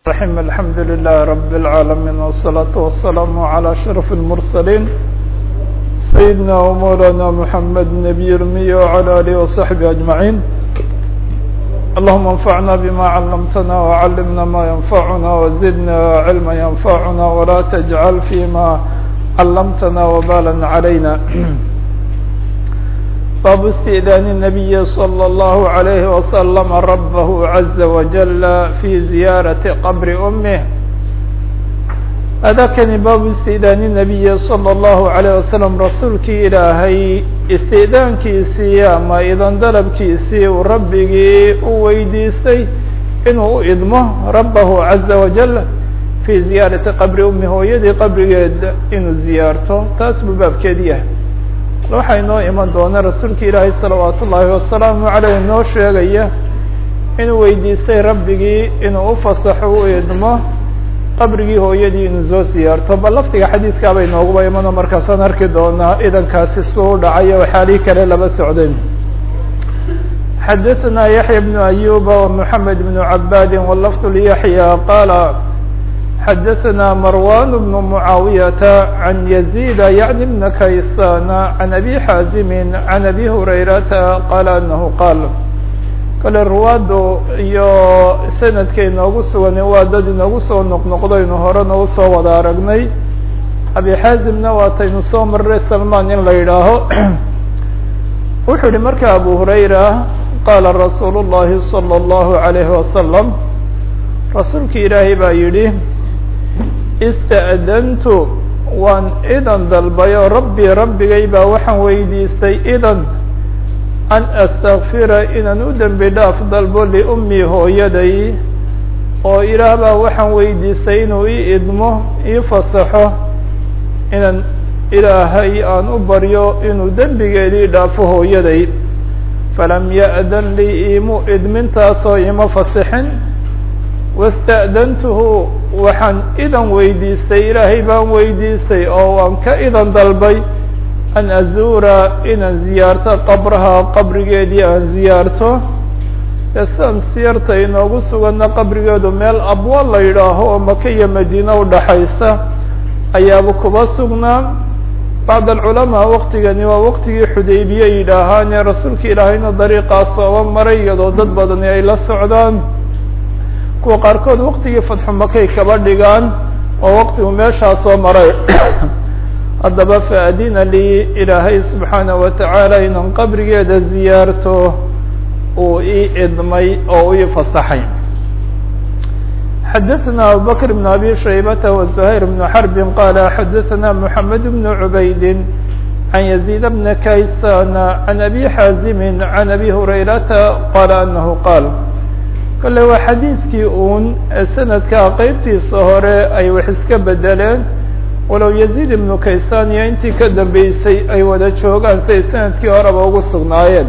الرحيم الحمد لله رب العالمين والصلاة والسلام على أشرف المرسلين سيدنا ومولانا محمد النبي الأمي وعلى آله وصحبه أجمعين اللهم انفعنا بما علمتنا وعلمنا ما ينفعنا وزدنا علما ينفعنا ولا تجعل فيما علمتنا وبالا علينا باب استئذان النبي صلى الله عليه وسلم ربه عز وجل في زيارة قبر أمه هذا كان باب استئذان النبي صلى الله عليه وسلم رسولك إلهي استئذان كيسي أما إذا ضرب كيسي وربك ويديسي إنه إضمه ربه عز وجل في زيارة قبر أمه ويدي قبر إنه زيارته تاسب باب كديه waxaa inoo iman doona rasuulka ilaahay salawaat ullaahi wasalaamu caleyh inoo sheegaya inuu weydiistay rabbigii inuu u fasaxo u idmo qabrigii hooyadii inuu soo siyaarto bal lafdiga xadiidkaaba inooguba imano markaasaan arki doonaa idankaasi suu u dhacayo waxaalii kale laba socdeen xadaثna yaحya bnu ayuba ومحamed bnu cabaadi wlafd lyaحya qaala xadaثna marwan بن معaawiyaة عan يزيد yعni بn kaysan عan abi xaazimi عan abi hurayrata qaala anahu qaal kale ruwaadu iyo sanadka inoogu sugan waa dad inoogu soo noqnoqdaynu horena usoo wada aragnay abi xaazimna waataynu soo maray salman in la yidhaaho wuxuu yihi marka abu hurayra qaala rasuul الlahi salى الlahu عalayhi wasalam rasuulki ilaahay baa yidhi ista'dantu waan idan dalbayo rabbi rabbigay baa waxaan weydiistay idan an astakfira inaan u dembi dhaaf dalbo liummii hooyaday oo ilaah baa waxaan weydiistay inuu ii idmo ii fasaxo inaan ilaahay aan u baryo inuu dembigeedii dhaafo hooyaday falam ya'dan lii iimu idmintaasoo ima fasixin wasta'dantuhu waxaan idan weydiistay ilaahay baan weydiistay oo waan ka idan dalbay an azuura inaan ziyaarto qabraha qabrigeedii aan ziyaarto ee sidan siyarta inoogu suganna qabrigeedu meel abwa la yidhaaho oo maka iyo madiine udhaxaysa ayaaba kuba sugnaa bacd alculamaa waqtigani waa waqtigii xudaybiye yidhaahaane rasuulka ilaahayna dariiqaas ooba maray iyadoo dad badani ay la socdaan kuwa qaarkood waqtigii fatxu makay kaba dhigaan oo waqtigu meeshaa soo maray haddaba faadina lii ilaahay subxaanaه wa tacaala inaan qabrigeeda ziyaarto uu ii idmay oo ii fasaxay xadaثna abubakr بn abi shaybata وزuhayr بn xarbi qala xadaثna mحamed بn cubaydi عan يزيid bn kaysan عan abi xaazimi عan abi hurayrata qala anahu qaal kale waa xadiidkii uun sanadka qeybtiisa hore ay wax iska bedeleen walow yaziid ibnu kaysan iyo intii ka dambeysay ay wada joogaan siay sanadkii horeba ugu sugnaayeen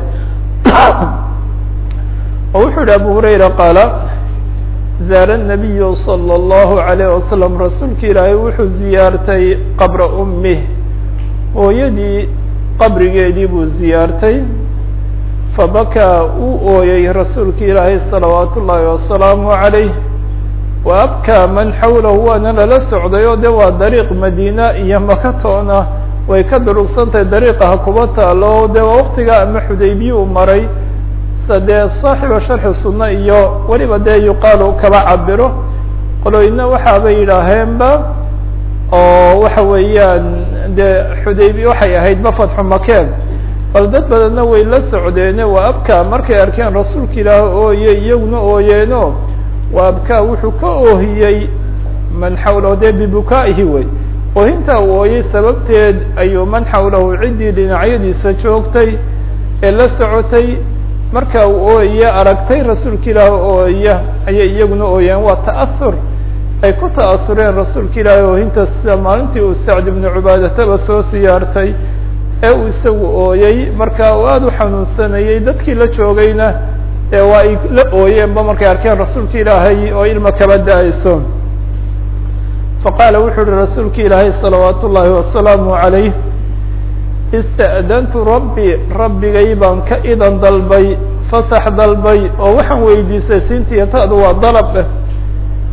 oo wuxuu yihi abu hurayra qaala zaara الnabiyu salى الlahu عalayه wasalam rasuulka ilaahay wuxuu ziyaartay qabra ummih hooyadii qabrigeedii buu ziyaartay fabakaa uu ooyey rasuulka ilaahay salawaat ullaahi wasalaamu عalayh wa abkaa man xawlahu waana lala socday oo de waa dariiq madiina iyo makatoona way ka durugsantahay dariiqa ha kuba taalo de waa waqtigaa ama xudaybiye uu maray sa dee saaxiba sharxi sunna iyo weliba dee yuqaalu kaba cabiro qoloyna waxaabay yidhaaheenba oo waxa weeyaan dee xudaybiye waxay ahaydba fatxu makeen bal dad badanna way la socdeene waa abkaa markay arkeen rasuulka ilaah ooye iyaguna ooyeeno waa abkaa wuxuu ka oohiyey man xawlahu dee bibukaa'ihi wey oohinta uu ooyey sababteed ayuu man xawlahu ciddii dhinacyadiisa joogtay ee la socotay marka uu ooye aragtay rasuulka ilaah ooya ayay iyaguna ooyeen waa ta'ahur ay ku ta'asureen rasuulka ilaahi oohinta sida maalintii uu sacd ibnu cubaadataba soo siyaartay ee uu isagu ooyey marka uu aada u xanuunsanayey dadkii la joogayna ee waa ay la ooyeenba markay arkeen rasuulka ilaahay oo ilma kaba da-ayso faqaala wuxuu uhi rasuulka ilaahay salawaat ullaahi wasalaamu عalayh ista'dantu rabbi rabbigay baan ka idan dalbay fasax dalbay oo waxaan weydiisay siintiya taadu waa dalab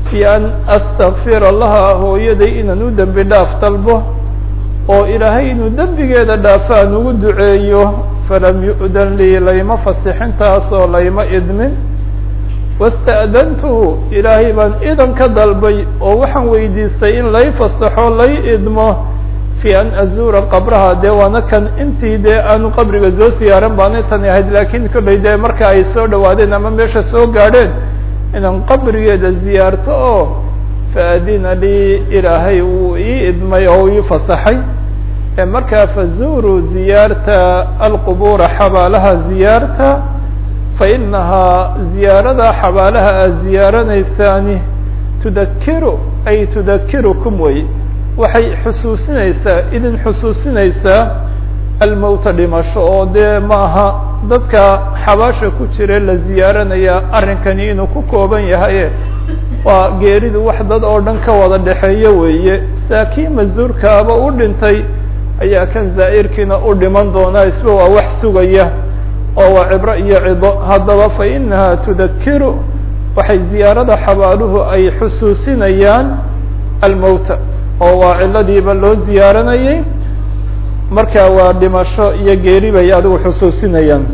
fi an astakfira laha hooyaday inaan u dembi dhaaf dalbo oo ilaahay inuu dembigeeda dhaafo aan ugu duceeyo falam yu'dan lii layma fasixintaas oo layma idmin wasta'dantuhu ilaahay baan idan ka dalbay oo waxaan weydiistay in lay fasaxo lay idmo fi an azuura qabraha dee waana kan intii dee aanu qabriga soo siyaaran baanay tani ahayd laakiin kollay dee marka ay soo dhawaadeen ama meesha soo gaadheen inaan qabrigeeda ziyaarto oo faadina lii ilaahay wuu ii idmay oo ii fasaxay ee markaa fazuuruu ziyaarta alqubuura xabaalaha ziyaarta fainahaa ziyaarada xabaalaha aad ziyaaranaysaani tudakiru ay tudakirukum wey waxay xusuusinaysaa idin xusuusinaysaa almowta dhimasho oo dee maaha dadka xabaasha ku jira la ziyaaranaya arrinkani inuu ku kooban yahaye waa geeridu wax dad oo dhan ka wada dhexeeyo weeye saakii masuurkaaba u dhintay ayaa kan zaa'irkiina u dhiman doonaa isba waa wax sugaya oo waa cibro iyo cido haddaba fa inaha tudakiru waxay ziyaarada xabaaluhu ay xusuusinayaan almowta oo waa ciladiiba loo ziyaaranayay marka waa dhimasho iyo geeri bay adigu xusuusinayaan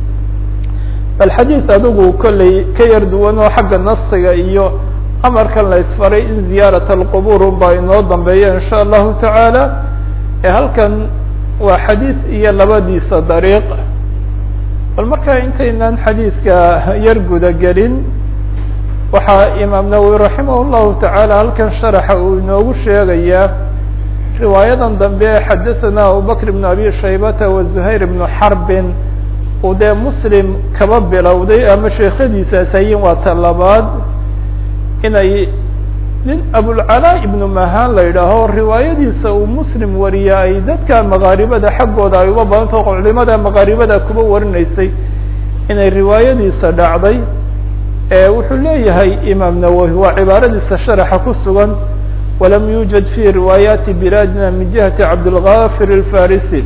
bal xadiid adigu kollay ka yar duwan oo xagga nasiga iyo amarkan la isfaray in ziyaarat alqubuur unbaa inoo dambeeya in sha allahu tacaala ee halkan waa xadiis iyo labadiisa dariiq bal marka intaynaan xadiiska yar guda gelin waxaa imaam nawowi raximah llahu tacaala halkan sharaxa uu inoogu sheegayaa riwaayadan dambe ee xadaثana abubakr ibn abi shaybata wa zuhayr ibnu xarbin uu dee muslim kaba bilowday ama sheekhadiisaas hayin waa ta labaad inay nin abulcalaa ibnu mahaan la yidhaaho riwaayadiisa uu muslim wariya ay dadka makaaribada xaggooda ay uga badantao culimada makaaribada kuba warinaysay inay riwaayadiisa dhacday wuxuu leeyahay imaam nawowi waa cibaaradiisa sharaxa ku sugan walam yuujad fi riwaayaati bilaadina min jihati cabdilgafir alfarisi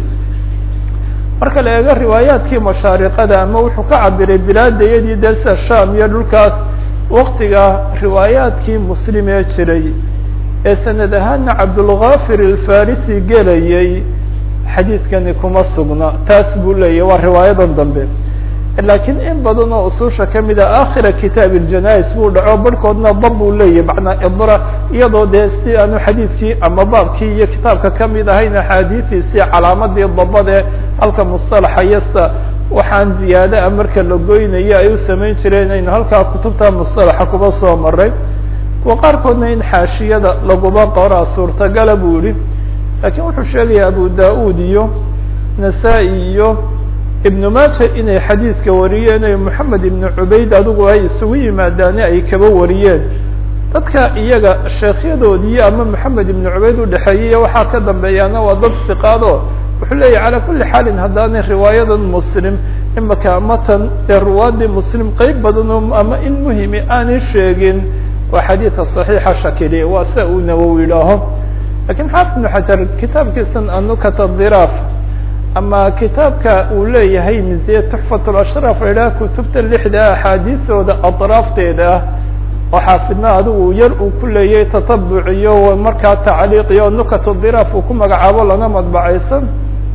marka la eego riwaayaadkii mashaariqada ama wuxuu ka cabiray bilaadayadii dee sida sham iyo dhulkaas waktiga riwaayaadkii muslim ee jiray ee sanad ahaana cabdulgafir alfarisi gelayay xadiidkani kuma sugna taas buu leeyahy waa riwaayadan dambe lakiin in badan oo ususha kamid a akhira kitaab iljanais buu dhaco barhkoodna dab buu leeyahy macnaa idra iyadoo dee si aanu xadiidkii ama baabkii iyo kitaabka kamid ahayn axaadiidiisii calaamadii dabade halka mustalaxa yasta waxaan ziyaada marka la goynayo ay u samayn jireen aynu halkaa kutubta mustalaxa kuba soo maray kuwa qaarkoodna in xaashiyada laguba qoraa suurtagala buu yihi lakiin wuxuu sheegaya abu da-ud iyo nasaa-i iyo ibnu maaja inay xadiidka wariyeen ee moxamed ibnu cubayd adigu ay isugu yimaadaane ay kaba wariyeen dadka iyaga sheekhyadoodii ama moxamed ibnu cubayd udhexeeyey waxaa ka dambeeyaana waa dad siqaado wuxuu leeyahy calaa kuli xaalin haddaanay riwaayadan muslim imaka matan ee ruwaadii muslim qeyb badan oo ama in muhimi aanay sheegin waa xadiidka saxiixa shakili waa sia uu nawowi idhaaho lakiin xaafid ibnu xajar kitaabkiisan anukata dhiraaf ama kitaabka uu leeyahay miziye tuxfat lashraaf idhaha kutubta lixda axaadiistooda atraafteeda ah oo xaafidna adigu yar uu ku leeyahay tatabuc iyo markaa tacliiq iyo nukat dhiraaf uu ku magacaabo lana madbacaysan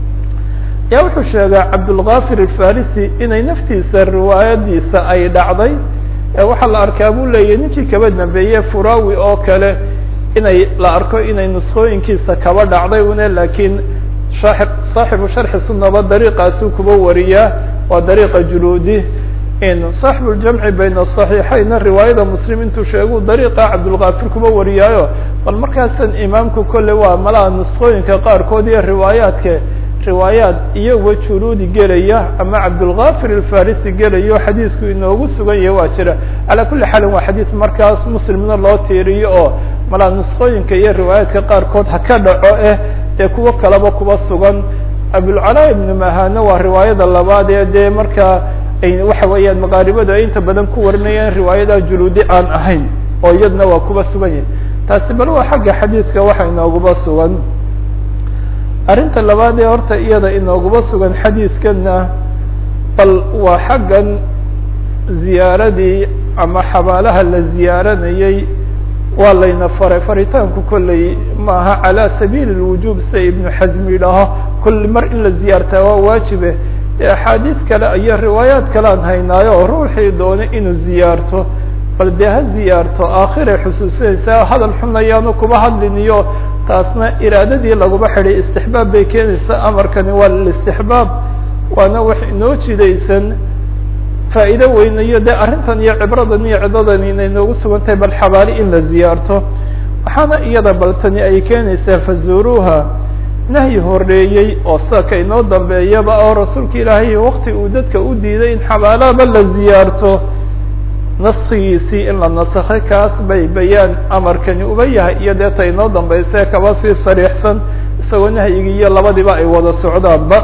yaa wuxuu sheegaa cabdulgafir alfarisi inay naftiisa riwaayadiisa ay dhacday waxaa la arkaa buu leeyahy ninkii kaba dambeeye furawi oo kale inay la arko inay nuskooyinkiisa kaba dhacday une lakiin saaxibu sharxi sunaba dariiqaasuu kuba wariyaa waa dariiqa juluudi saaxibu ljamci bayna asaxiixayna riwaayada muslim intuu sheegu dariiqa cabdulgafir kuba wariyaayo bal markaasan imaamku kolley waa malaha nuskooyinka qaarkood iyo riwaayaadka riwaayaad iyaguwa juluudi gelaya ama cabdulgafir alfarisi gelayo xadiisku inoogu sugan yahay waa jira calaa kuli xaalin waa xadiid markaas muslimna loo tiiriyo oo malaha nuskooyinka iyo riwaayaadka qaarkood ha ka dhaco eh ee kuwo kaleba kuba sugan abulcalaa ibnu mahana waa riwaayada labaad ee dee markaa ay waxa weeyaan maqaaribadu ay inta badan ku warinayaan riwaayada juluudi aan ahayn oo iyadna waa kuba sugan yahay taasi bal waa xagga xadiidka waxa inooguba sugan arrinta labaad ee horta iyada inooguba sugan xadiidkana bal waa xaggan ziyaaradii ama xabaalaha la ziyaaranayay waa layna faray faritaanku kolley maaha calى sabiili الwujub sida ibnu xasm yidhaaho kulli mar in la ziyaartaa waa waajibe axaadiid kale iyo riwaayaat kale aan haynaayo oo ruuxii doonay inuu ziyaarto bal dee ha ziyaarto aakhiray xusuusinaysaa hadal xun ayaanu kuba hadlin iyo taasna iraadadii laguma xidhay istixbaab bay keenaysaa amarkani waa listixbaab waana wax inoo jidaysan faa'iido weynayo dee arrintan iyo cibradan iyo cidadan inay noogu sugan tahay bal xabaali in la ziyaarto waxaana iyada baltani ay keenaysaa fazuruuha nahyi horeeyey oo sida ka inoo dambeeyaba oo rasuulka ilaahay wakti uu dadka u diiday in xabaalaba la ziyaarto naskigiisii in la nasakhay kaas bay bayaan amarkani uba yahay iyo dee ta inoo dambaysa kaba sii sariixsan isagoo nahyigi iyo labadiba ay wada socdaanba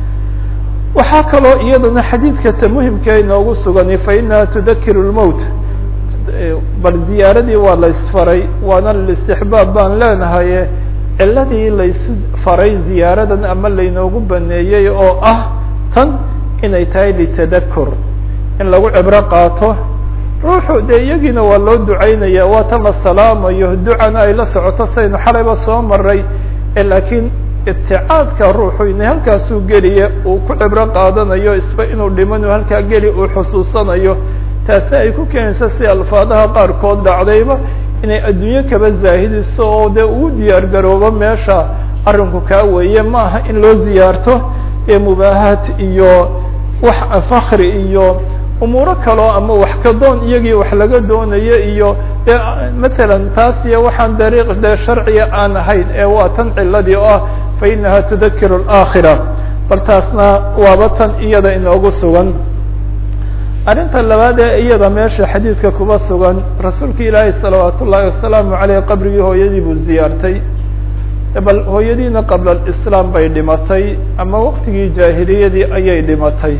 waxaa kaloo iyadana xadiidka ta muhimka inoogu sugani fa inaha tudakiru lmowt bal ziyaaradii waa la isfaray waana listixbaab baan leenahaye ciladii laysu faray ziyaaradan ama laynoogu baneeyey oo ah tan inay tahay litadakur in lagu cibro qaato ruuxu dee iyagiina waa loo ducaynaya waa tan la salaamayo ducana ay la socoto saynu xalayba soo maray laakiin ibticaadka ruuxu inay halkaasuu geliya uu ku cibro qaadanayo isba inuu dhimanu halkaa geli uu xusuusanayo taasi ay ku keenaysa si alfaadaha qaarkood dhacdayba inay adduunyo kaba zaahidiso oo dee ugu diyaar garoobo meesha arrinku kaa weeye ma aha in loo ziyaarto ee mubaahaat iyo wax fakri iyo umuuro kaloo ama wax ka doon iyagii wax laga doonayo iyo de matalan taas iyo waxaan dariiq dee sharciga aan ahayn ee waa tan ciladii oo ah fa inaha tudakiru alaakhira bal taasna waaba tan iyada inoogu sugan arrinta labaad ee iyada meesha xadiidka kuba sugan rasuulka ilaahay salawaat ullaahi wasalaamu caleyh qabrigii hooyadii buu ziyaartay bal hooyadiina qabla alislaam bay dhimatay ama waqtigii jaahiliyadii ayay dhimatay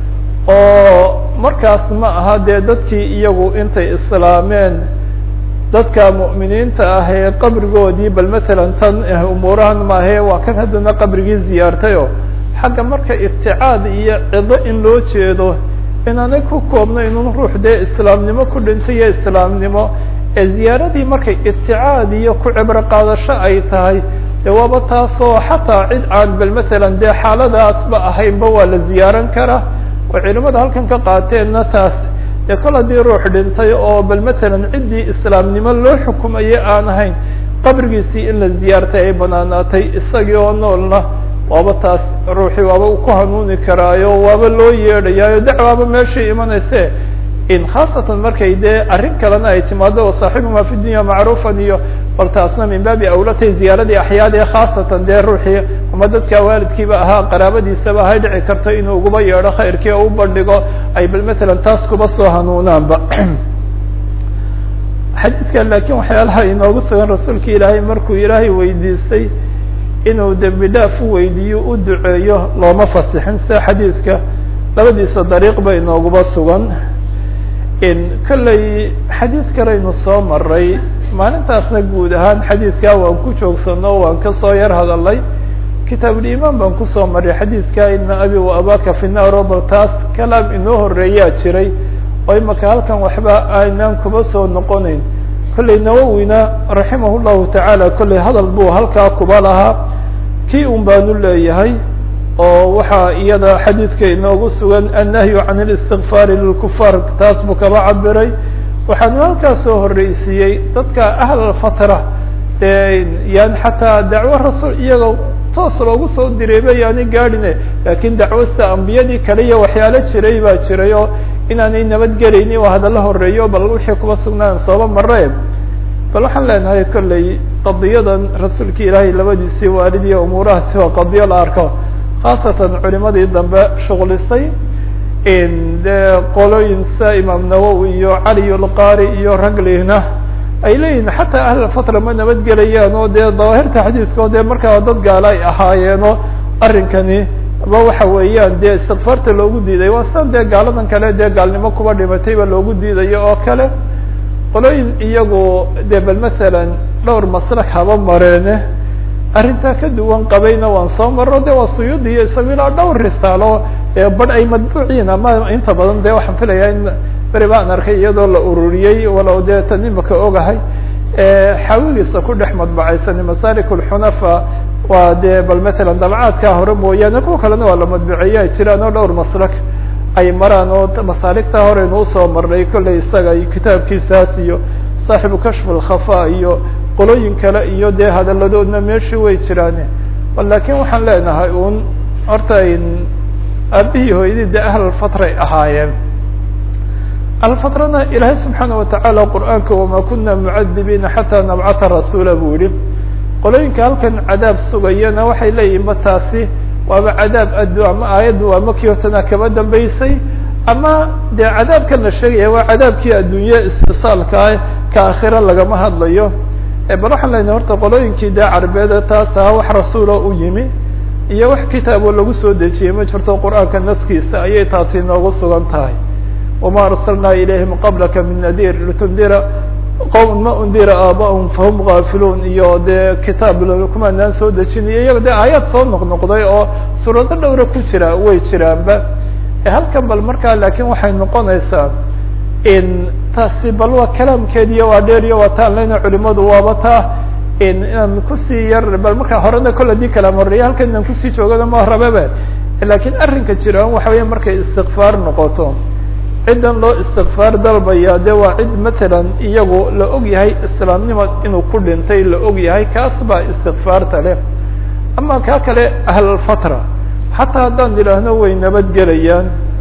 oo markaas ma aha dee dadkii iyagu intay islaameen dadka mu'miniinta ah ee qabrigoodii bal matalan tan umuurahan maahe waa kan haddana qabrigii ziyaartayo xagga marka ibticaad iyo cido in loo jeedo inaanay ku koobno inun ruux dee islaamnimo ku dhintay iyo islaamnimo ee ziyaaradii markay ibticaad iyo ku cibro qaadasho ay tahay de waaba taasoo xataa cid aan bal matalan dee xaaladaasba ahaynba waa la ziyaaran karaa oo culimada halkan ka qaateenna taas dee kol haddii ruux dhintay oo bal matalan ciddii islaamnimo loo xukumayay aan ahayn qabrigiisii in la ziyaartay ay banaanaatay isagii oo noolna waaba taas ruuxii waaba u ku hanuuni karaayo waaba loo yeedhayaayo dacwaaba meeshay imanayse in khaasatan markay dee arrin kalena ay timaado oo saaxibumaa fi dunya macruufan iyo bal taasna min baabi awlatay ziyaaradii axyaadee khaasatan dee ruuxii ama dadka waalidkiiba ahaa qaraabadiisaba hay dhici karto inuu uguba yeedho khayrkii oo u bandhigo ay bal matalan taas kuba soo hanuunaanba xadiidka laakiin waxyaalaha inoogu sugan rasuulka ilaahay markuu ilaahay weydiistay inuu dembi dhaaf u weydiiyo u duceeyo looma fasixin sida xadiidka labadiisa dariiq ba inooguba sugan kolley xadiid kalaynu soo maray maalintaasna guud ahaan xadiidkaa waan ku joogsano waan kasoo yar hadalay kitaabulimaan baan kusoo maray xadiidka ina abi wa abaka fi naar bal taas kalaam inoo horeeyaa jiray oo imaka halkan waxba aynaan kuba soo noqonayn kolley nawowina raximah llahu tacaala kolley hadal buu halkaa kuba lahaa kii un baanu leeyahay oo waxaa iyada xadiidka inoogu sugan annahyu can اlistikfaari lilkufaar taas buu kaba cabiray waxaanu halkaa soo horeysiiyey dadka ahl fatra yan xataa dacwo rasuul iyaga toos loogu soo direeba yaani gaadhine lakin dacwo sida ambiyadii kale iyo waxyaalo jiray baa jiray oo inaanay nabadgelaynin oo hadalla horeeyo bal wixii kuba sugnaan sooba maree bal waxaan leenahay kolley qadiyadan rasuulka ilaahay labadiisii waalid iyo umuurahaasi waa qadiyo la arko khaasatan culimadii dambe shuqlisay de qolooyin sida imaam nawowi iyo cali lqari iyo raglina ay leeyihin xataa ahl fatra ma nabadgelayaan oo dee dawaahirta xadiidkao dee markaa dad gaala ay ahaayeeno arrinkani ba waxa weeyaan dee istikfaarta loogu diiday waa sidan dee gaaladan kale dee gaalnimo kuba dhimatay ba loogu diidayo oo kale qolooyin iyagu de bal masalan dhowr maslak haba mareene arrintaa ka duwan qabayna waan soo maro de waa suyuudi iyo isagu ilaa dhowr risaalo badh ay madbuuciin ama inta badan de waxaan filayaa in beri baan arkay iyadoo la ururiyey walow dee tan imaka ogahay xawigiisa ku dhex madbacaysan masalik lxunafa waa dee bal matalan dabcaadkaa hore mooyaane kuwa kalena waa la madbuceeye ay jiraan oo dhowr maslak ay maraan oo masaaligtaa horeynu usoo marnay kolley isaga iyo kitaabkiisaas iyo saaxibu kashf alkhafa iyo qolooyin kale iyo dee hadaladoodna meeshii way jiraan lakin waxaan leenahay un horta aabihii hooyadii de ahlalfatray ahaayeen ahlfatrana ilaahay subxaana watacaala qur'aanka wama kuna mucadibiina xataa nabcata rasuula buu yihi qolooyinka halkan cadaab sugayana waxay leeyihin ma taasi waaba cadaab addu ama aayaddu waa makii hortana kaba dambeysay ama dee cadaabkan la sheegaya waa cadaabkii adduunye istisaalkaa ka akhira lagama hadlayo bal waxaan leenahay horta qolooyinkii dee carbeeda taas aha wax rasuula u yimi iyo wax kitaabo lagu soo dejiyey ma jirto qur'aanka naskiisa ayay taasi noogu sugan tahay wama arsalnaa ilayhim qablaka min nadir litundira qowm ma undira aaba'hum fahum gaafiluun iyo dee kitaab kumaanaan soo dejinayo iyaga dee aayaad soo noqnoqday oo suurado dhowra ku jira way jiraanba halkan bal markaa laakin waxay noqonaysaa in taasi bal waa kalaamkeediyo waa dheer iyo waa taan lena culimadu waaba taa inaan kusii yar bal markaa horena kol hadii kalaam horeya halkan inaan kusii joogana ma rababa lakin arrinka jiraan waxa weya markay istikfaar noqoto ciddan loo istikfaar dalbaya de waa cid matalan iyagu la og yahay islaamnimo inuu ku dhintay la og yahay kaas baa istikfaarta leh ama kaa kale ahlalfatra xataa haddaan idhaahno way nabadgelayaan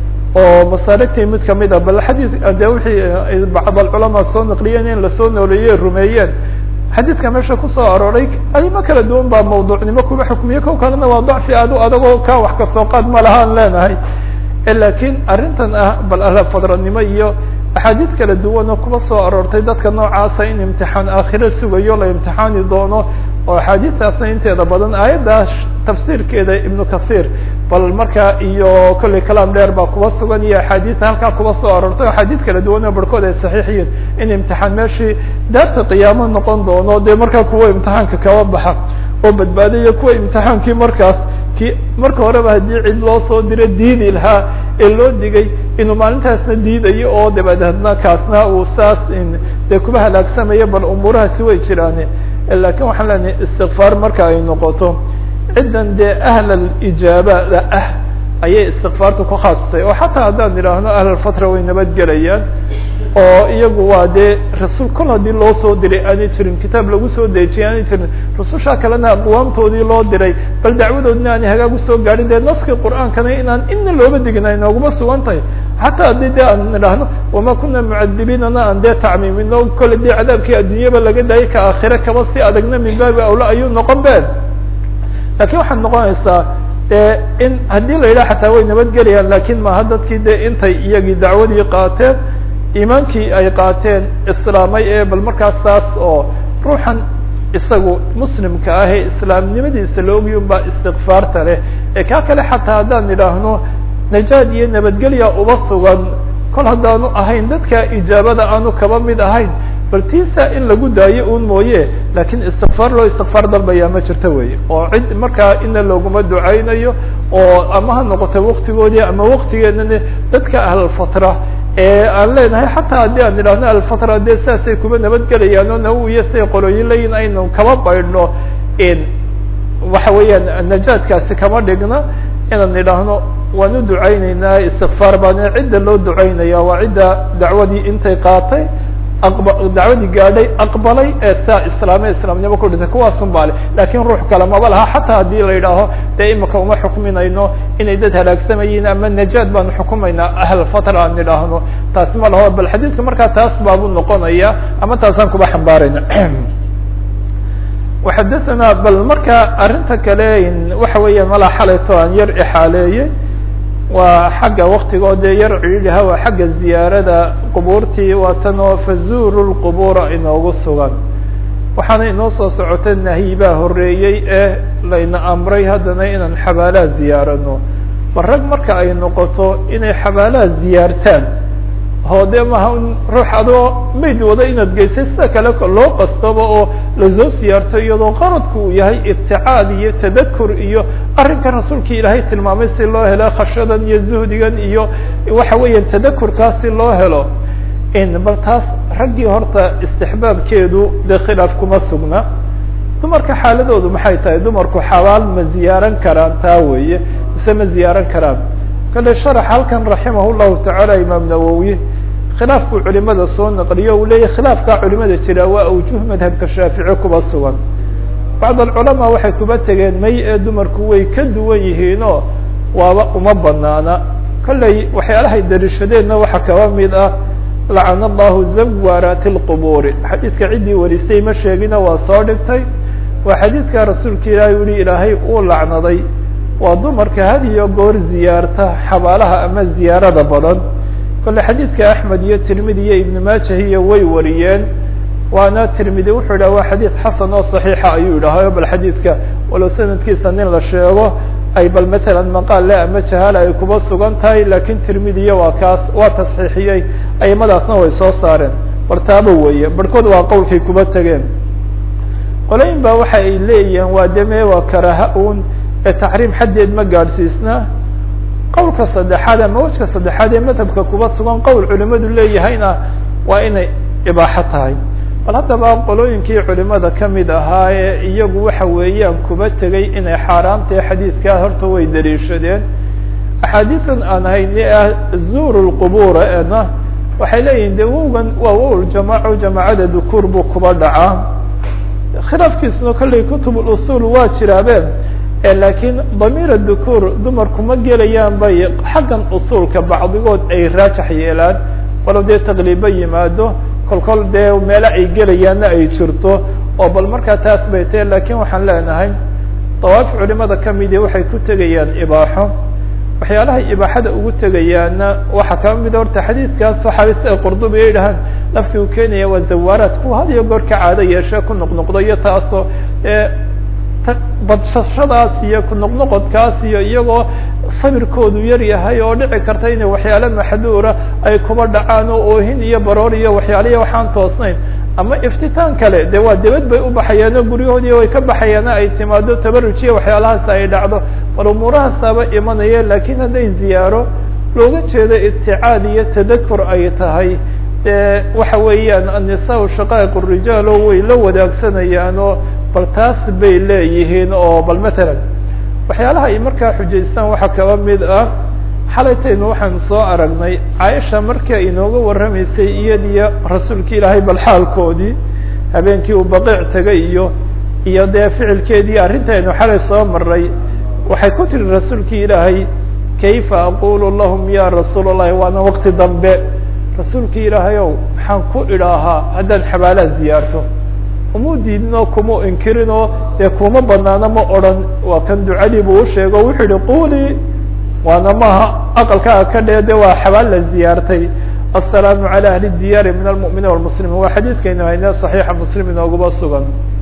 oo masaaligtii mid kamid a bal xadii de wixii bacd alculamaa soo naqliyeen in lasoo nooleeyey rumeeyeen xadiidka meesha kusoo arooray arimo kala duwan baa mawduucnimo kuba xukmiye ko kalena waa dacfi aad u adagoo ka wax kasoo qaad ma lahaan leenahay lakin arrintan ah bal alafadranimo iyo axaadiid kala duwan oo kuba soo aroortay dadka noocaasa in imtixaan aakhiro sugayo la imtixaani doono oo axaadiistaasna inteeda badan aayaddaas tafsiirkeeda ibnu kathir bal markaa iyo kolley kalaam dheer baa kuba sugan iyo axaadiista halkaa kuba soo aroortay axaadiid kala duwan oo barhkood ay saxiixiyiin in imtixaan meeshii daarta qiyaamo noqon doono dee markaa kuwa imtixaanka kaba baxa oo badbaadaya kuwa imtixaankii markaas ki marka horeba haddii cid loo soo diro diidi lahaa ee loo digay inuu maalintaasna diidayo oo dabadeedna kaasna uu saas dee kuba halaagsamayo bal umuurahaasi way jiraan lakin waxaan leenahay istikfaar marka ay noqoto ciddan dee ahlal ijaabada ah ayay istikfaarta ku khaastay oo xataa haddaan idhaahno ahlalfatra way nabadgelayaan oo iyagu waa dee rasuul kol haddii loo soo diray aanay jirin kitaab lagu soo dejiyay aanay jirin rususha kalena aqwaamtoodii loo diray bal dacwadoodna aanay hagaag usoo gaadhin dee naskii qur'aankana inaan ina looba digin ay nooguma sugan tahay xataa haddii de aan idhaahno wama kuna mucadibiinana aan dee tacmiimino kole dee cadaabkii adduunyaba laga daayay ka aakhire kaba si adagna min baabi awla ayuu noqon be lakin waxaad noqonaysaa de in haddii la yidhaha xataa way nabadgelayaan lakin maaha dadkii de intay iyagii dacwadii qaateen iimaankii ay qaateen islaamay ee bal markaas saas oo ruuxan isagu muslimka ah ee islaamnimadiisa la ogyi un baa istikfaarta leh ee kaa kale xataa haddaan idhaahno najaad iyo nabadgelya uba sugan kol haddaanu ahayn dadka ijaabada aanu kaba mid ahayn bal tiisa in lagu daayo un mooye lakin istikfaar loo istikfaar dalbaya ma jirto wey oo cid markaa ina looguma ducaynayo oo ama ha noqoto waktigoodii ama waktigeedana dadka ahlalfatra ee aan leenahay xataa haddii aan idhahno alfatra dee sidaasay kuba nabadgelayaan oo nawiya siay qolooyin leeyihin aynu kaba baydhno waxa weeyaan najaadkaasi kama dhigna inaan idhaahno waan u ducayneynaa istikfaar baana cidda loo ducaynaya waa cidda dacwadii intay qaatay dacwadii gaadhay aqbalay ee saa islaame islaamnimo ku dhintay kuwaasun baa le lakin ruux kale maba laha xataa haddii la yidhaaho dee imika uma xukminayno inay dad halaagsamayeen ama najaad baanu xukumaynaa ahlfatra aan idhaahno taasi ma laho bal xadiidka markaa taas baabu noqonaya ama taasaan kuba xambaarayna waxadathana bal marka arrinta kale waxa weeya malaa xalayto aan yar ixaaleeyey waa xagga waktigoo dee yar ciidaha waa xagga ziyaarada qubuurtii waatan oo fazuru lqubura inoogu sugan waxaana inoo soo socota nahyi baa horeeyey ee layna amray haddana inaan xabaalaha ziyaarano bal rag marka ay noqoto inay xabaalaha ziyaartaan oo de maha ruux adoo mayd wada inaad geysay sida kale loo qastaba oo lasoo siyaarto iyadoo qaradku uu yahay ibticaad iyo tadakur iyo arrinka rasuulka ilaahay tilmaamay si loo helo khashadan iyo zuhdigan iyo waxa weeya tadakurkaas si loo helo bal taas raggii horta istixbaabkeedu dee khilaaf kuma sugna dumarka xaaladoodu maxay tahay dumarku xabaal ma ziyaaran karaan taa weeye mise ma ziyaaran karaan kale sharax halkan raximah llahu tacaala imaam nawowi khilaaf buu culimada soo naqliyo uu leeyahy khilaafkaa culimada jira waa awjuh madhabka shaafici kuba sugan bacd alculamaa waxay kuba tegeen may ee dumarku way ka duwan yihiinoo waaba uma banaana kolley waxyaalahay dariishadeenna waxaa kaba mid ah lacana allahu zawaaraati lqubuuri xadiidka ciddii warisay ma sheegina waa soo dhigtay waa xadiidka rasuulka ilaahay u yihi ilaahay uu lacnaday waa dumarka had iyo goor ziyaarta xabaalaha ama ziyaarada badan kole xadiidka axmed iyo tirmidi iyo ibn maajah iyo way wariyeen waana tirmidi wuxuu yidhah waa xadiid xasan oo saxiixa ayuu yidhahayo bal xadiidka walow sanadkiisa nin la sheego ay bal matalan maqaal le ama jahaala ay kuba sugan tahay lakin tirmidiya waa kaas waa tasxiixiyey aimadaasna way soo saareen bartaabo weeye barhkood waa qowlkay kuba tegeen qolayin ba waxa ay leeyihiin waa deme waa karaha un ee taxriim xaddeed ma gaadhsiisna qowlka saddexaad ama wejka saddexaad ee madhabka kuba sugan qowl culimadu leeyahayna waa inay ibaaxo tahay bal haddaba qolooyinkii culimada kamid ahaa ee iyagu waxa weeyaan kuba tegay inay xaaraamtahe xadiidkaa horta way daliishadeen axaadiisan aan hayni ah zuuru lqubuura ena waxay leeyihin de wowgan waa wow jamaaco jamaacada dukuur buu kuba dhacaa khilaafkiisuna kolley kutub usul waa jiraabeen lakiin damiir dukuur dumarku ma gelayaan bay xaggan usulka bacdigood ay raajax yeelaan walow dee taqliiba yimaado kol kol dee meelo ay gelayaanna ay jirto oo bal markaa taas bay tahe lakin waxaan leenahay dawaaf culimada kamidi waxay ku tegayaan ibaaxo waxyaalahay ibaaxada ugu tegayaana waxaa kaba mida horta xadiidkaas saxaabi sida qurdubi ay dhahaan lafti uu keenaya waa zawaaraad kuwa had iyo goor ka caado yeeshe ku noqnoqdo iyo taasoo badshashadaas iyo kunoqnoqodkaas iyo iyagoo sabirkoodu yar yahay oo dhici karta inay waxyaale maxduura ay kuba dhacaan oo oohin iyo baroor iyo waxyaalihi waxaan toosnayn ama iftitaan kale de waa debad bay u baxayaano guryahoodii way ka baxayaana ay timaado tabarujiya waxyaalahaas ay dhacdo bal umuurahaasaaba imanaya lakin hadday ziyaaro looga jeedo ibticaad iyo tadakur ay tahay de waxa weeyaan annisaa shaqaa'iq rijaal oo way la wadaagsanayaan oo bal taas bay leeyihiin oo bal matalan waxyaalaha ay markaa xujaystaan waxaa kaba mid ah xalaytaynu waxaan soo aragnay caaisha markii ay inooga warramaysay iyadiyo rasuulka ilaahay bal xaalkoodii habeenkii uu baqiic tegay iyo iyo dee ficilkeedii arrintaynu xalay soo maray waxay ku tiri rasuulkii ilaahay kayfa aqulu lahum ya rasuul allahi waana waqti dambe rasuulkii ilaahay ow maxaan ku idhaahaa haddaan xabaalaha ziyaarto uma diidinoo kuma inkirinoo dee kuma banaano ma odran waa kan ducadii buu usheego wuxuu yihi quli waana maaha aqalkaaga ka dhee de waa xabaal la ziyaartay aلsalaamu calى ahli diyaari min almuminiin wاlmuslimiin waa xadiidkaynu hayne صaxiixa muslim inooguba sugan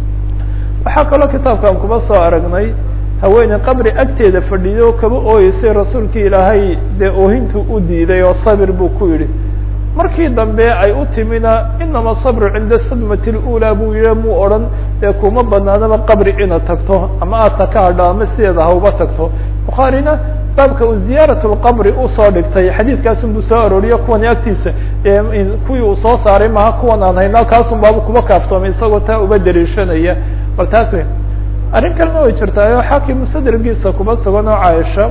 waxaa kaloo kitaabkan kuba soo aragnay haweeney qabri agteeda fadhiyo kaba ooyeysay rasuulkii ilaahay dee oohintu u diiday oo sabir buu ku yidhi markii dambe ay u timina inama sabru cinda sadmati اlأulى buu yihi muu odhan dee kuma banaanaba qabri inaad tagto ama aadsa ka hadho ama sideeda hauba tagto bukhaarina baabka uu ziyaaraة اlqabri usoo dhigtay xadiidkaasun buu soo arooriyo kuwani agtiisa kuwii uu soo saaray maha kuwan aan hayna kaasun baaba kuba kaaftoomay isagoo taa uba dariishanaya bal taas wey arrin kalena way jirtaayo xaakim musadrigiisa kuba sugan oo caaisha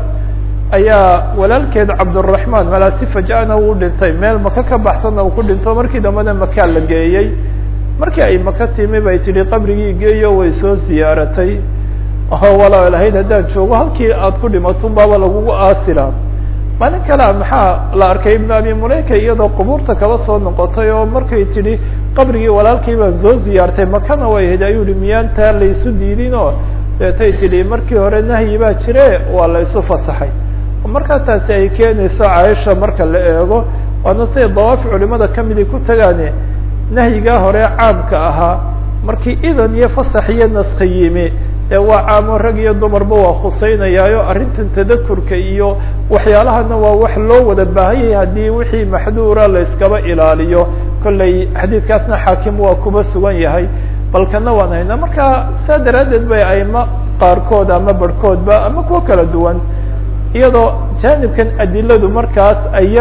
ayaa walaalkeed cabdالرaحman malaasi fajana uu dhintay meel maka ka baxsanna uu ku dhinto markii dambena makaa la geeyey markii ay maka timi bay tihi qabrigii geeyo way soo ziyaaratay oo walaa lahayd haddaan joogo halkii aad ku dhimatun baaba lagugu aasila maalin kalea maxaa la arkay ibn abi mulayka iyadoo qubuurta kaba soo noqotay oo markay tidhi qabrigii walaalkii baan soo ziyaartay makana way ahayd ayuu hi miyaan taa laysu diidin oo deetay tidhi markii hore nahyi baa jire waa la isu fasaxay markaa taasi ay keenayso caaisha marka la eego waana siday dawaafi culimada kamidi ku tagaane nahyigaa hore caamka ahaa markii idan iyo fasax iyo naska yimi ee waa caamo rag iyo dumarba waa khuseynayaayo arrintan tadakurka iyo waxyaalahana waa wax loo wada baahanyay haddii wixii maxduura la iskaba ilaaliyo kollay xadiidkaasna xaakim waa kuba sugan yahay balkana waan haynaa marka saa daraaddeed bay aimo qaarkood ama barhkoodba ama kuwo kala duwan iyadoo jaanibkan adiladu markaas ay yar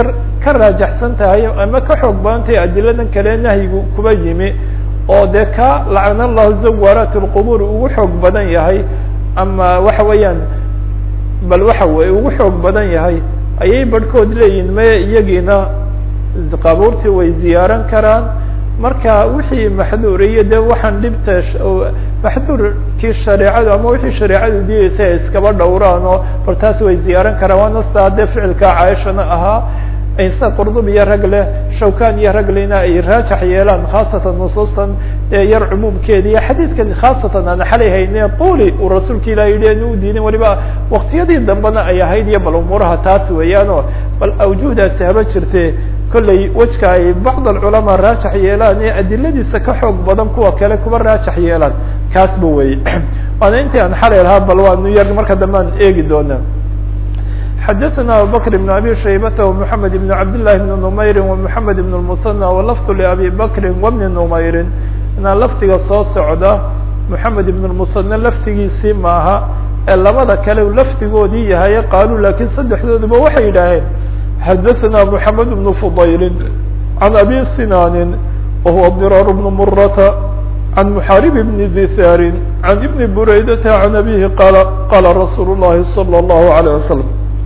ka raajaxsan tahay ama ka xoog badan tahay adiladan kale nahyigu kuba yimi oo dee ka lacana allahu zawaaraat lqubuur ugu xoog badan yahay ama waxa weeyaan bal waxa weye ugu xoog badan yahay ayay barhkood leeyihin maya iyagiina qabuurtii way ziyaaran karaan marka wixii maxduuriyo dee waxaan dhibta maxduurkii shareecadu ama wixii shareecadu diyeysa ay iskaba dhowraan oo bal taas way ziyaaran karaan waana sidaa dee ficilka caaishana ahaa sida qurdub iyo rag leh shawkan iyo raglina ay raajax yeelaan khaasatan nusuustan yar cumuumkeeda iyo xadiidkan khaasatan aan xalay hayne tuli uu rasuulka ilah yihi an u diidin waliba waktiyadii dambena ay ahayd iyo bal umuuraha taas weeyaanoo bal awjuhdaasi haba jirte kolley wejka ay bacd alculamaa raajax yeelaan ee adiladiisa ka xoog badan kuwa kale kuba raajax yeelaan kaasba wey waana intii aan xalay lahaa bal waanu yar marka dambe aan eegi doona xadaثna abubakr بn abi shaybata ومحamed بn cabd لlahi بn نmayri ومحamed بn الmuثنى walafd labi bakri وbni نmayri inaa lafdiga soo socda محamed ibn الmuثنى laftigiisii maaha ee labada kale lafdigoodii yahay qaaluu lakin saddexdooduba waxay yidhaaheen xadaثna محamed بن fضayli عan abi sinani wahuwa ضiraar بn murata عن محارب بن dثاr عن بن برaydة عن أbيه qال qاla رsuل الlahi صلى الله عليه وسلم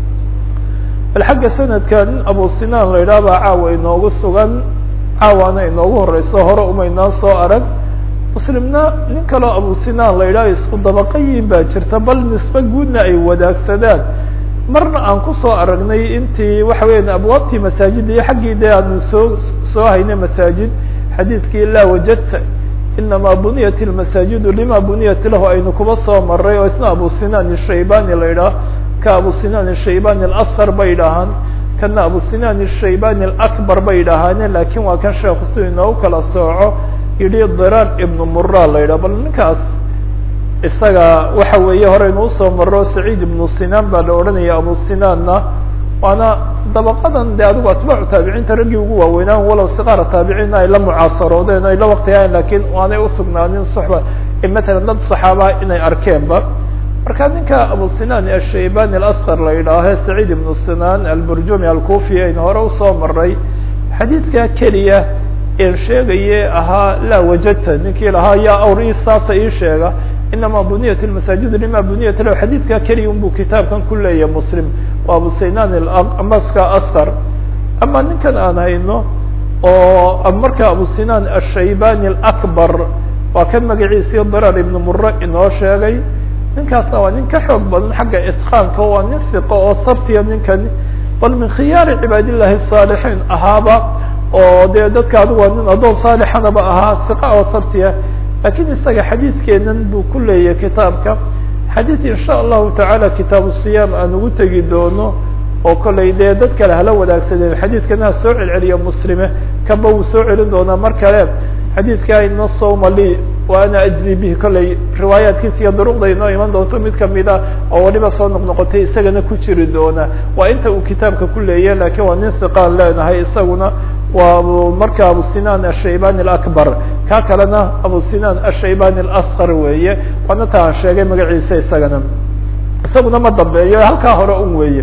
bal xagga sanadka nin abu sinaan la yidhaha baa caawa inoogu sugan caawaana inoogu horeyso hore umaynaan soo arag muslimna nin kaloo abu sinaan la yidhaha isku dabaqayin baa jirta bal nisbe guudna ay wadaagsadaan marna aan kusoo aragnay intii waxa weya abwaabtii masaajid iyo xaggii de aanu soo soo haynay masaajid xadiidkii laa wajadta inama buniyat اlmasaajidu lima buniyat lahu aynu kuba soo maray oo isna abu sinaan ishaybani la yidhaah ka abu sinaan shaybani اlasqar bay idhaahaan kana abu sinaan shaybani اlakbar bay idhaahaane lakin waa kan sheekhu si inoogu kala sooco yihi diraar ibnu mura la yidhah bal ninkaas isaga waxa weeye horeynu usoo maro saciid ibnu sinaan baa la odhanaya abu sinaanna waana dabaqadan de adigu atbaacu taabiciinta raggii ugu waaweynaan walow siqaara taabiciinna ay la mucaasaroodeen ay la waktigahayn lakin aanay usugnaanin suxba matalan dad saxaaba inay arkeenba marka ninka abu sinaan ashaybani alasqar la yidhaahe saciid ibnu sinaan alburjumi alkufi aynu hore usoo maray xadiidka keliya een sheegaye ahaa laa wajadta ninkii lahaa yaa awr i saasa ii sheega inama buniyat lmasaajid lima buniyat lahu xadiidka keliya unbu kitaabkan ku leeyahay muslim waa abu sinaan maska asqar ama ninkan aan hayno oo marka abu sinaan ashaybani alakbar waa kan magaciisii dirar ibnu mure inoo sheegay ninkaasna waa nin ka xoog badan xagga itqaanka waa nin fiqo oo sabtiya ninkani bal min khiyaari cibaad illahi الصaalixiin ahaaba oo dee dadka adigu waa nin addoon saalixanaba ahaa fiqa oo sabtiya lakin isaga xadiidkeenan buu ku leeyahay kitaabka xadiid in sha allahu tacaala kitaabu siyaam aan ugu tegi doono oo kollay dee dad kale hala wadaagsadeen xadiidkana ha soo celceliya muslime kaba wuu soo celin doonaa mar kale xadiidka ina sawma li wa ana ajzi bihi kollay riwaayaatkiisa iyo duruqda inoo iman doonto mid kamida oo waliba soo noqnoqotay isagana ku jiri doona waa inta uu kitaabka ku leeyahy lakin waa nin hiqaan leenahay isaguna waa marka abu sinaan ashaybani alakbar ka kalena abu sinaan ashaybani alasqar weeye waana ta aan sheegay magaciisa isagana isaguna ma dambeeyo halkaa hore un weeye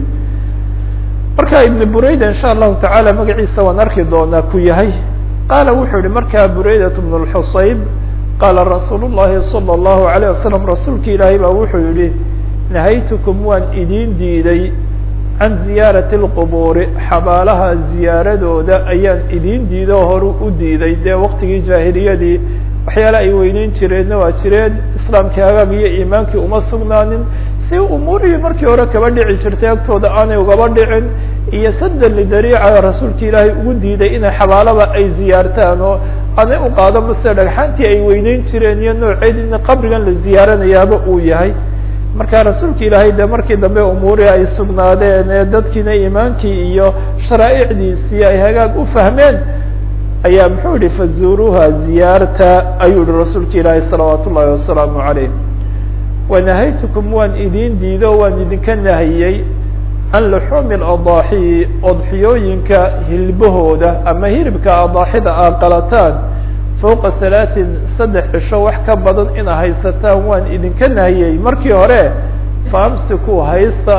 marka ibn burayda in sha allahu tacaala magaciisa waan arki doonaa ku yahay qaala wuxuu yihi markaa buraydat bn اlxusayb qaala rasuul الlahi salى الlahu عalيه wasalam rasuulka ilaahay baa wuxuu yihi nahaytukum waan idin diiday can ziyaarati اlqubuuri xabaalaha ziyaaradooda ayaan idin diiday oo horu u diiday dee waqtigii jaahiliyadii waxyaala ay weyneyn jireenna waa jireen islaamkii hagaag iyo iimaankii uma sugnaanin si umuurihii markii hore kaba dhici jirtay agtooda aanay ugaba dhicin iyo sadan lidariica rasuulka ilaahay ugu diiday inay xabaalaba ay ziyaartaan oo aanay u qaado mase dhagxaantii ay weyneyn jireen iyo nooceed in qabrigan la ziyaaranayaaba uu yahay marka rasuulka ilaahay de markii dambe umuurihii ay sugnaadeen ee dadkiina iimaankii iyo sharaaicdiisii ay hagaag u fahmeen ayaa muxuu yihi fazuuruuha ziyaarta ayuu yihi rasuulka ilaahay salawaat ullahi wasalaamu calayh wanahaytukum waan idin diido waan idinka nahiyey can luxuumi adaaxi odxiyooyinka hilbahooda ama hilibka adaaxida aad qalataan fowqa halaatin saddex cisho wax ka badan ina haysataan waan idinka nahiyey markii hore faamsiku haysta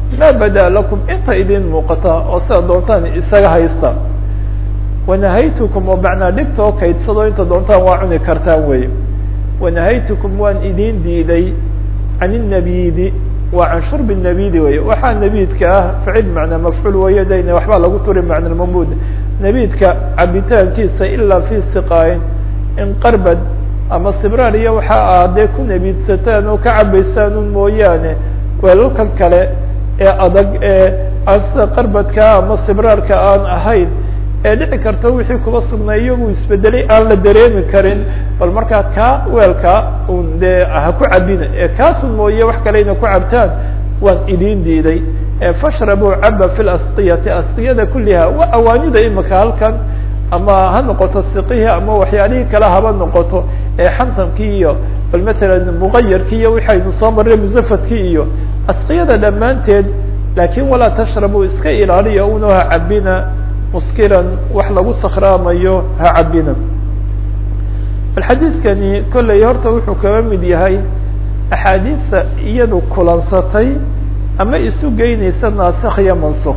maa badaa lakum inta idin muuqata oo sida doontaan isaga haysta wanahaytukum oo macnaa dhigta oo kaydsado inta doontaan waa cuni kartaan wey wanahaytukum waan idin diiday can الnabidi waa can shurbi الnabidi wey waxaa nabidka ah ficil macnaa mafcuul weeye dayna waxbaa lagu turi macna mamud nabidka cabitaankiisa ilaa fi siqaayin in qarbad ama sibraar iyo waxa aad dee ku nabiidsataan oo ka cabaysaan un mooyaane weelalkan kale ee adag ee aan sida qarbadka ama sibraarka aan ahayn ee dhici karta wixii kuba sugnay iyagu isbedelay aan la dareemi karin bal markaa kaa weelka un dee ha ku cabina ee kaasun mooye wax kale ina ku cabtaan waan idin diiday fashrabuu caba fi lasqiyati asqiyada kuliha waa awaanida imika halkan ama ha noqoto siqihi ama waxyaalihii kale haba noqoto ee xantamkii iyo bal matalan muqayarkii iyo waxaynu soo marray musafadkii iyo asqiyada dhammaanteed laakin walaa tashrabu iska ilaaliya uno ha cabina muskiran wax lagu sakraamayo ha cabina bal xadiidkani kolley horta wuxuu kaga mid yahay axaadiista iyadu kulansatay ama isu geynaysa naasikh iyo mansuk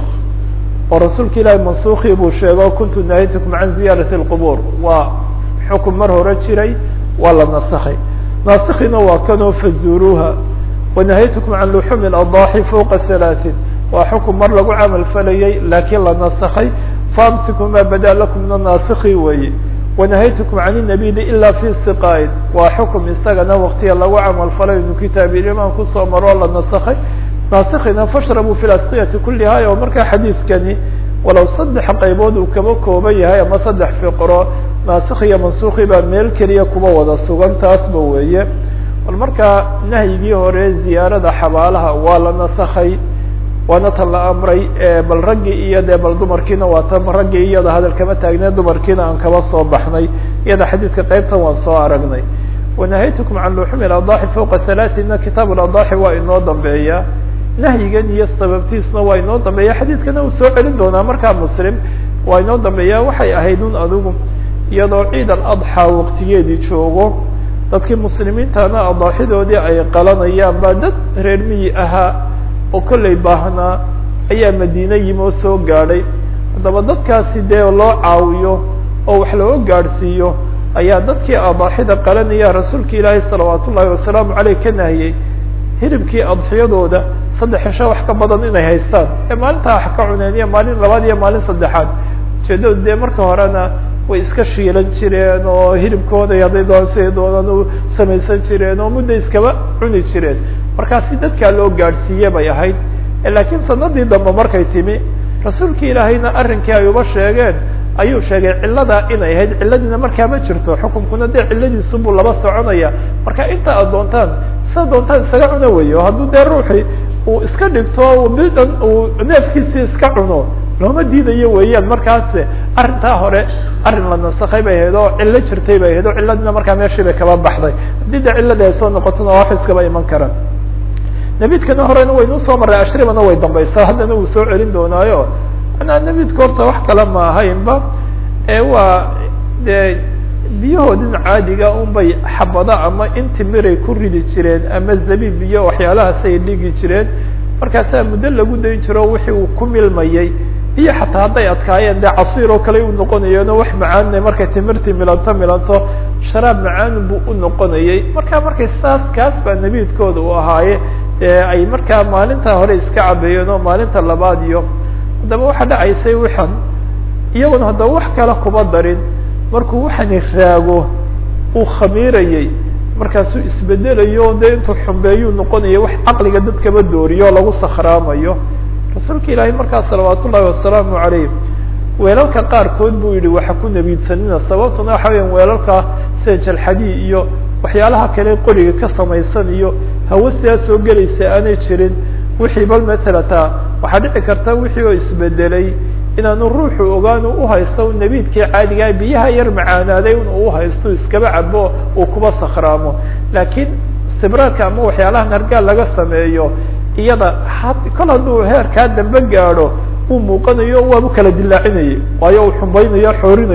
oo rasuulka ilaahi mansukii buu sheego kuntu nahaytukum can ziyaarati اlqubur waa xukun mar hore jiray waa la nasakhay naasikhiina waa kanoo fazuruuha wanahaytukum can luxumi اladaaxi fوqa halaaثin waa xukun mar lagu camal falayay laakiin la nasakhay faamsiku ma bada lakum min anaasikhi weeye wanahaytukum can الnabidi ila fi siqaain waa xukum isagana waktiga lagu camal falay inu kitaab ilimaan kusoo maroo la nasakhay naasikina fashrabuu fi lasqiyati kuliha oo markaa xadiidkani walow saddex qaybood uu kaba kooban yahay ama saddex fiqro naasikh iyo mansuki baa meel keliya kuba wada sugan taasba weeye bal markaa nahyigii hore ziyaarada xabaalaha waa la nasakhay waana tan la amray bal raggii iyo dee bal dumarkiina waa tan raggii iyada hadal kama taagnee dumarkiina aan kaba soo baxnay iyada xadiidka qeybtan waan soo aragnay wanahaytukum can luxumi adaxi fوqa halaaثina kitaab adaxi waa inoo dambeeya nahyigan iyo sababtiisna waa inoo dambeeya xadiidkana uu soo celin doonaa markaa muslim waa inoo dambeeya waxay ahayd un adigu iyadoo ciid aladxaa waqtigeedii joogo dadkii muslimiintana adaaxidoodii ay qalanayaan baa dad reer miyi ahaa oo kollay baahnaa ayaa madiine yimi oo soo gaadhay haddaba dadkaasi dee loo caawiyo oo wax loo gaadhsiiyo ayaa dadkii adaaxida qalanaya rasuulka ilaahay salawaat ullaahi wasalaamu caleyh ka nahiyey hilibkii adxiyadooda saddex xesho wax ka badan inay haystaan ee maalintaa wax ka cuneen iyo maalin labaad iyo maalin saddexaad ujeedadu dee marka horena way iska shiilan jireen oo hilibkooda hadday doon siday doonaan u samaysan jireen oo mudda iskaba cuni jireen markaasi dadkaa loo gaadhsiiye bay ahayd laakiin sanadii dambe markay timi rasuulki ilaahayna arrinkii ay uba sheegeen ayuu sheegay cilladaa inay ahayd cilladiina markaa ma jirto xukunkuna dee cilladiisu buu laba soconaya marka inta aad doontaan sida doontaan isaga cuna weyo hadduu dee ruuxii uu iska dhigto bildhan uu neefkiisii iska cuno looma diidayo weeyaan markaas arrintaa hore arrin la nasakhay bay ahayd oo cillo jirtay bay ahayd oo cilladiina markaa meeshii bay kaba baxday haddii de cilladii ay soo noqotona wax iskaba iman karaan nabidkana horena waynu usoo marray ashribana way dambaysaa haddana uu soo celin doonaayo manaa nabidka horta wax kale ma ahaynba ee waa dee biyahoodin caadiga unbay xabada ama intimiray ku ridi jireen ama zabiib iyo waxyaalahaas ay dhigi jireen markaasaa muddo lagu dayn jiro wixii uu ku milmayey iyo xataa hadday adkaayeen dee casiir oo kale u noqonayeeno wax macaanna markay timirtii milanto milanto sharaab macaan buu u noqonayey marka markay saas kaas baa nabidkooda u ahaaye ay markaa maalinta hore iska cabeeyeen oo maalinta labaad iyo haddaba waxaa dhacaysay waxan iyaguna haddaba wax kale kuba darin markuu waxani raago uu khamiirayey markaasuu isbedelayo de intuu xumbeeyuu noqonaya wax caqliga dadkaba dooriyo oo lagu sakhraamayo rasuulka ilaahay markaa salawaat ullahi wasalaamu calayh weelalka qaarkood buu yihi waxa ku nabiidsanina sababtuna waxa weya weelalka sida jalxadi iyo waxyaalaha kale qoriga ka samaysan iyo hawo sidaa soo gelaysa aanay jirin wixii bal matala taa waxaa dhici karta wixii oo isbedelay inaanu ruuxu ogaan u haysto nabiidkii caadigaa biyaha yar macaanaaday in uu haysto iskaba cabo uu kuba sakhraamo laakiin sibraarka ama waxyaalaha nargaal laga sameeyo iyada kol hadduu heerkaa dambe gaadho uu muuqanayo waabu kala dilaacinayay waayo uu xumbaynaya xoorinaya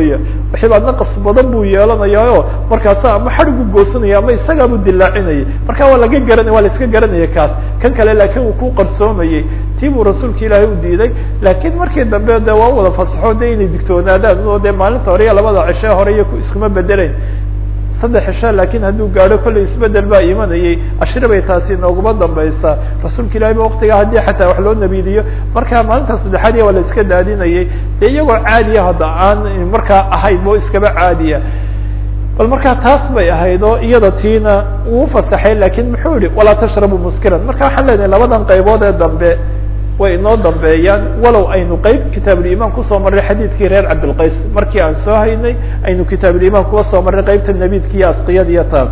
waxibaa naqas badan buu yeelanayaayo markaasa ama xadhigu goosanaya ama isagaabuu dilaacinayay marka waa laga garanay waa la iska garanaya kaas kan kale laakiin uu ku qarsoomayey tii buu rasuulka ilaahay u diiday laakiin markii dambe de waa u wada fasaxo de inay digtoonaadaan oo de maalinta hore iyo labada cishe hore iyo iskuma bedelayn saddex cisho laakiin hadduu gaadho kollay isbedel baa imanayay ashri bay taasi nooguma dambaysaa rasuulka ilahi ba waktigaa haddii xataa wax loo nabidiyo marka maalinta saddexaad iya waa la iska daadinayay dee iyagoo caadiya hadda aan markaa ahayn oo iskaba caadiya bal markaa taas bay ahayd oo iyada tiina wuu fasaxay lakin muxuu yihi walaa tashrabu muskiran marka waxaan leenahay labadan qaybood ee dambe way inoo dambeeyaan walow aynu qeyb kitaabulimaan kusoo marray xadiidkii reer cabdilqays markii aan soo haynay aynu kitaabulimaan kuga soo marray qeybta nabidka iyo asqiyada iyo taa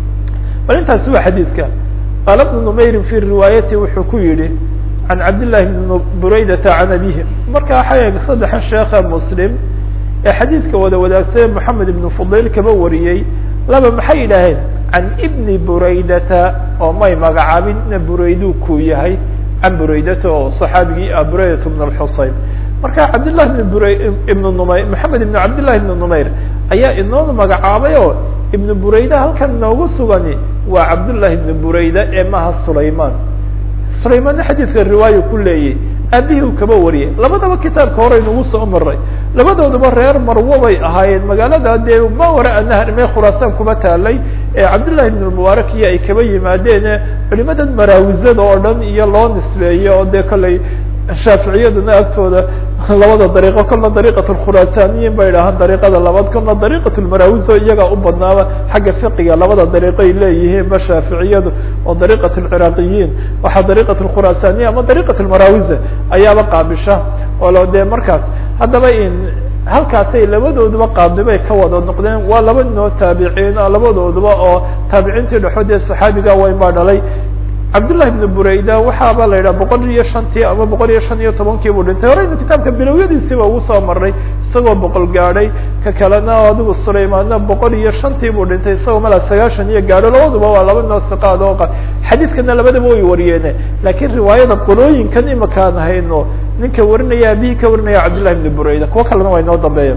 bal intaasi waa xadiidka qaala bnu numayrin fi riwaayati wuxuu ku yihi can cabdillahi bni buraydata can abihi marka waxaa saddexa sheekha muslim ee xadiidka wada wadaagtay moxamed ibnu fudayl kaba wariyey laba maxay yidhaaheen can ibni buraydata oo may magacaabin ina burayduu ku yahay can buraydata oo صaxaabigii ah buraydat bn اxuseyn marka cabdillahi bn bura ibn numayr maxamed ibn cabdillahi ibn numayr ayaa inoo magacaabay oo ibn burayda halkan inoogu sugani waa cabdullahi ibn burayda ee maha sulayman sulaymanna xadiidka riwaayo ku leeyay aabihii uu kaba wariyay labadaba kitaabka hore inugu soo maray labadooduba reer marwo bay ahaayeen magaalada dee ma wara nahar mee khuraasaan kuma taalay ee cabdillahi ibn mubaarak iyo ay kaba yimaadeen culimadan maraawizada oo dhan iyo loo nisbeeyo oo dee kollay shaaficiyaduna agtooda labada dariiqo kolna dariiqat lkhuraasaniyin bay idhahaan dariiqada labaad kolna dariiqat lmaraawizo iyagaa u badnaaba xagga fiqiga labada dariiqo ay leeyihiin ba shaaficiyadu oo dariiqat lciraaqiyiin waxaa dariiqat lkhuraasaniya ama dariiqat lmaraawiza ayaaba qaabisha oo dee markaas haddaba in halkaasay labadooduba qaadibay ka wada noqdeen waa laba ninoo taabiciin labadooduba oo taabiciintii dhexood ee saxaabiga wayn baa dhalay cabdullahi ibn burayda waxaaba la yidhaha boqol iyo shantii ama boqol iyo shan iyo tobankii buu dhintay horeynu kitaabka bilowyadiisiiba ugu soo maray isagoo boqol gaadhay ka kalena adigu sulaymaanna boqol iyo shantii buu dhintay isagoo malaa sagaashan iyo gaadho labaduba waa laba noo siqaad oo xadiidkana labadaba way wariyeene lakiin riwaayada qolooyinkan imakaan hayno ninka warinaya abihii ka warinaya cabdullahi ibn burayda kuwo kalena waa inoo dambeeya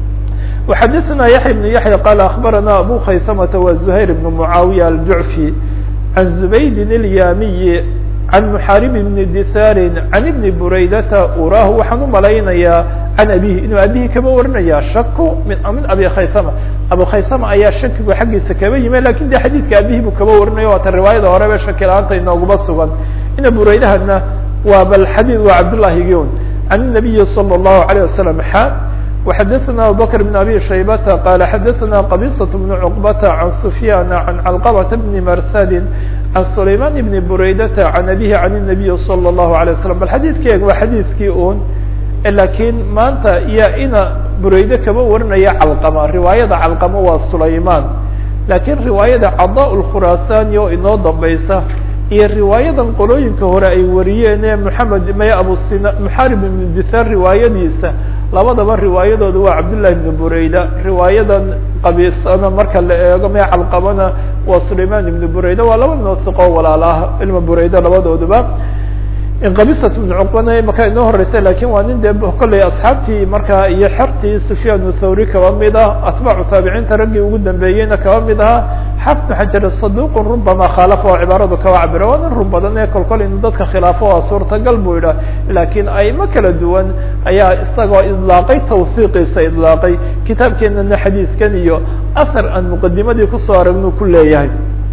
وxadثna yaحya بن yaحya qال aخbarana abu khaysamة wa زuhayr بن معaawiية الjuعفي عن زbayd الyamiي عan محarib بن dثاr عan بn buraydata urah waxaan umalaynayaa can abihi inuu abihi kaba warinaya shaku min min abi khaysama abu khaysama ayaa shakigu xaggiisa kaba yimi lakin de xadiidka abihi buu kaba warinaya waata riwaayada horeba shaki la-aanta inooguma sugan ina buraydahana waa bal xadيd waa cabdالlahi gon عan النabiyi slى الlahu عalيه waسلم xa وxadثna abubكر بن abي شhaybة qال xadثna qبيصة بن cقبة عن سفyان عن علقبة بن mrsd عن سlayman بن buraydة عن abيه عن النaبي صلى الله عليه وسلم bal xadيثkeeg waa xadيثkii un lakiin maanta iya ina burayde kaba warinaya calqama riwaayada calqama waa sulayman lakiin riwaayada caضاء الkhurasani oo inoo dambaysa iyo riwaayadan qolooyinka hore ay wariyeen ee mحamed may abusina mxarib ibn dithar riwaayadiisa labadaba riwaayadooda waa cabdالlahi ibn burayda riwaayadan qabiisana marka la eego mee calqabana waa sulayman ibn burayda waa laba noosiqo walaal ah ilma burayda labadooduba qabisat ibn cuqbana maka inoo horeysa lakin waa nin dee kolley asxaabtii markaa iyo xertii sufyaan thawri kaba mid ah atbaacu taabiciinta raggii ugu dambeeyeyna kaba mid ahaa xafnu xajar saduqun rubama khaalafa oo cibaaradu kaba cabira waa nin run badan ee kolkol inu dadka khilaafo waa suurtagal buu yidhah lakiin aimo kala duwan ayaa isagoo idlaaqay tawsiiqiisa idlaaqay kitaabkeenana xadiidkan iyo ahar aan muqadimadii kusoo aragnu ku leeyahay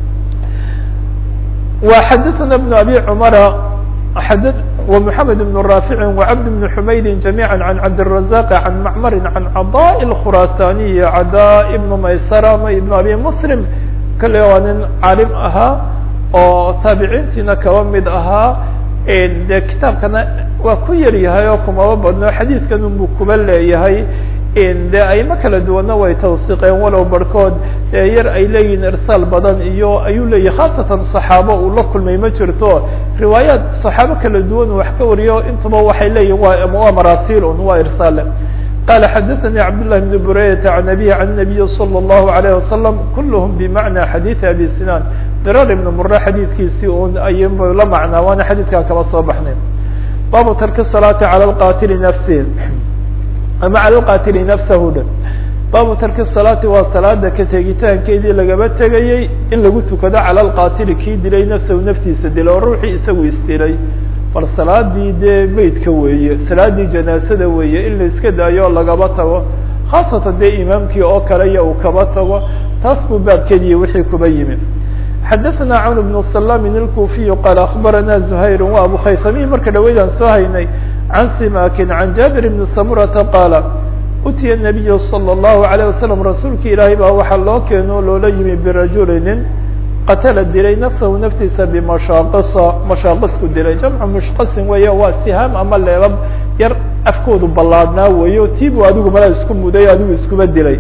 wa xadaثna bn abi cumara ومحمد بن رافع وعبد بن حمyد جميعا عن عبدالرزاق عن معمر عن عضاء الخراساني عdاء بن maysرة بن أbي مسلم kale waa nin cاalim ahaa oo taabiciintiina kaba mid ahaa de kitaabkana waa ku yar yahay oo kumaba badno xadiidkan unbu kuba leeyahay de aimo kala duwanna way tawsiqeen walow barhkood yar ay leeyihin irsaal badan iyo ayuu leeyahy khaasatan صaxaabo uu la kulmay ma jirto riwaayaat صaxaabo kala duwan uu wax ka wariyo intuba waxay leeyihin waa maraasil un waa irsaale qala xadaثnي cabdاللahi بن buraydata عan abihi عan النabiyi slى الlahu عalيه wasalam kulhm bmacna xadiiث abi sinan dirar ibn mure xadiidkiisii un ayb la macnaa waana xadiidkaa kaba soo baxnay baabu tarki الصalaaةi calى اqatili nafsi ama calى اqatili nafsahu dha baabu tarki salaati waa salaada ka tegitaankeedii lagaba tegayey in lagu tukado cala alqaatili kii dilay nafsahu naftiisa dila oo ruuxii isagu isdilay bal salaadii dee beydka weeye salaadii janaasada weeye in la iska daayo oo lagaba tago khaasatan dee imaamkii oo kale iyo uu kaba tago taas buu baabkeediiyo wixii kuba yimi xadaثna cwn بن سلام الكوفي qال أخbarana زhayr wa abu khaysamihi marka dhaweydaan soo haynay can simakin can jabir بn samurata qaala utiya النabiy slى الlahu عalيه waslم rasuulki ilaahay baa waxaa loo keeno loola yimi birajuli nin qatala dilay nafsahu naftiisa bimashaaqisa mashaaqisku dilay jamcu mushqasin weeye waa sihaam ama leebab yar afkoodu ballaadnaa weeyo tiibu adigu mala isku muday adigu iskuba dilay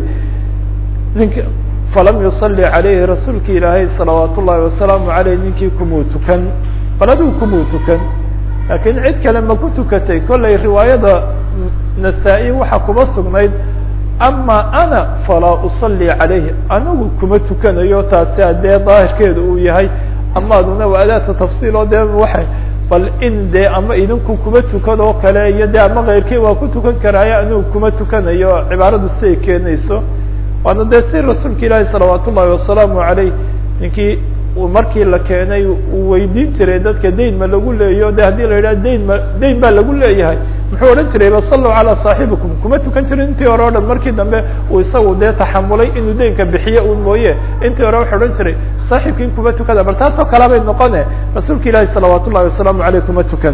ninka falam yuصali عalayhi rasuulki ilaahay salawaat ullahi wasalaamu aleyh ninkii kumuu tukan bal adigu kumuu tukan laakiin cid kale ma ku tukatay kollay riwaayada nasaa-i waxaa kuba sugnayd ama ana falaa uصali عalayhi anigu kuma tukanayo taasi adee daahirkeedu uu yahay ama aduna waa adaata tafsiil oo dee waxay bal in dee ama idinku kuma tukadoo kale iyo de ama keyrkii waa ku tukan karaayo anigu kuma tukanayo cibaaradu siday keenayso waana dee si rasuulka ilaahi salawaat ullahi wasalaamu aleyh ninkii markii la keenay uu weydiin jiray dadka dayn ma lagu leeyo de haddii la yidhaha dayn ma dayn baa lagu leeyahay muxuu odhan jiray basaluu calaa saaxibikum kuma tukan jirin intii hore o dhan markii dambe uu isagu dee taxamulay inuu daynka bixiyo un mooye intii hore wuxuu odhan jiray saaxibkiin kuma tukada bal taasoo kalea bay noqone rasuulka ilaahi salawaat ullahi wasalaamu aleyh kuma tukan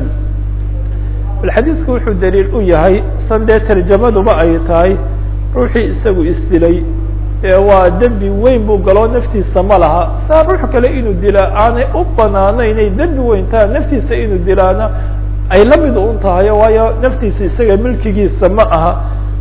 bal xadiidku wuxuu daliil u yahay san dee tarjamaduba ay tahay ruuxii isagu isdilay waa dembi weyn buu galoo naftiisa ma laha saa ruux kale inuu dilaa aanay u banaanaynay dembi weyn taha naftiisa inuu dilaana ay la mid un tahayo waayo naftiisa isaga milkigiisa ma aha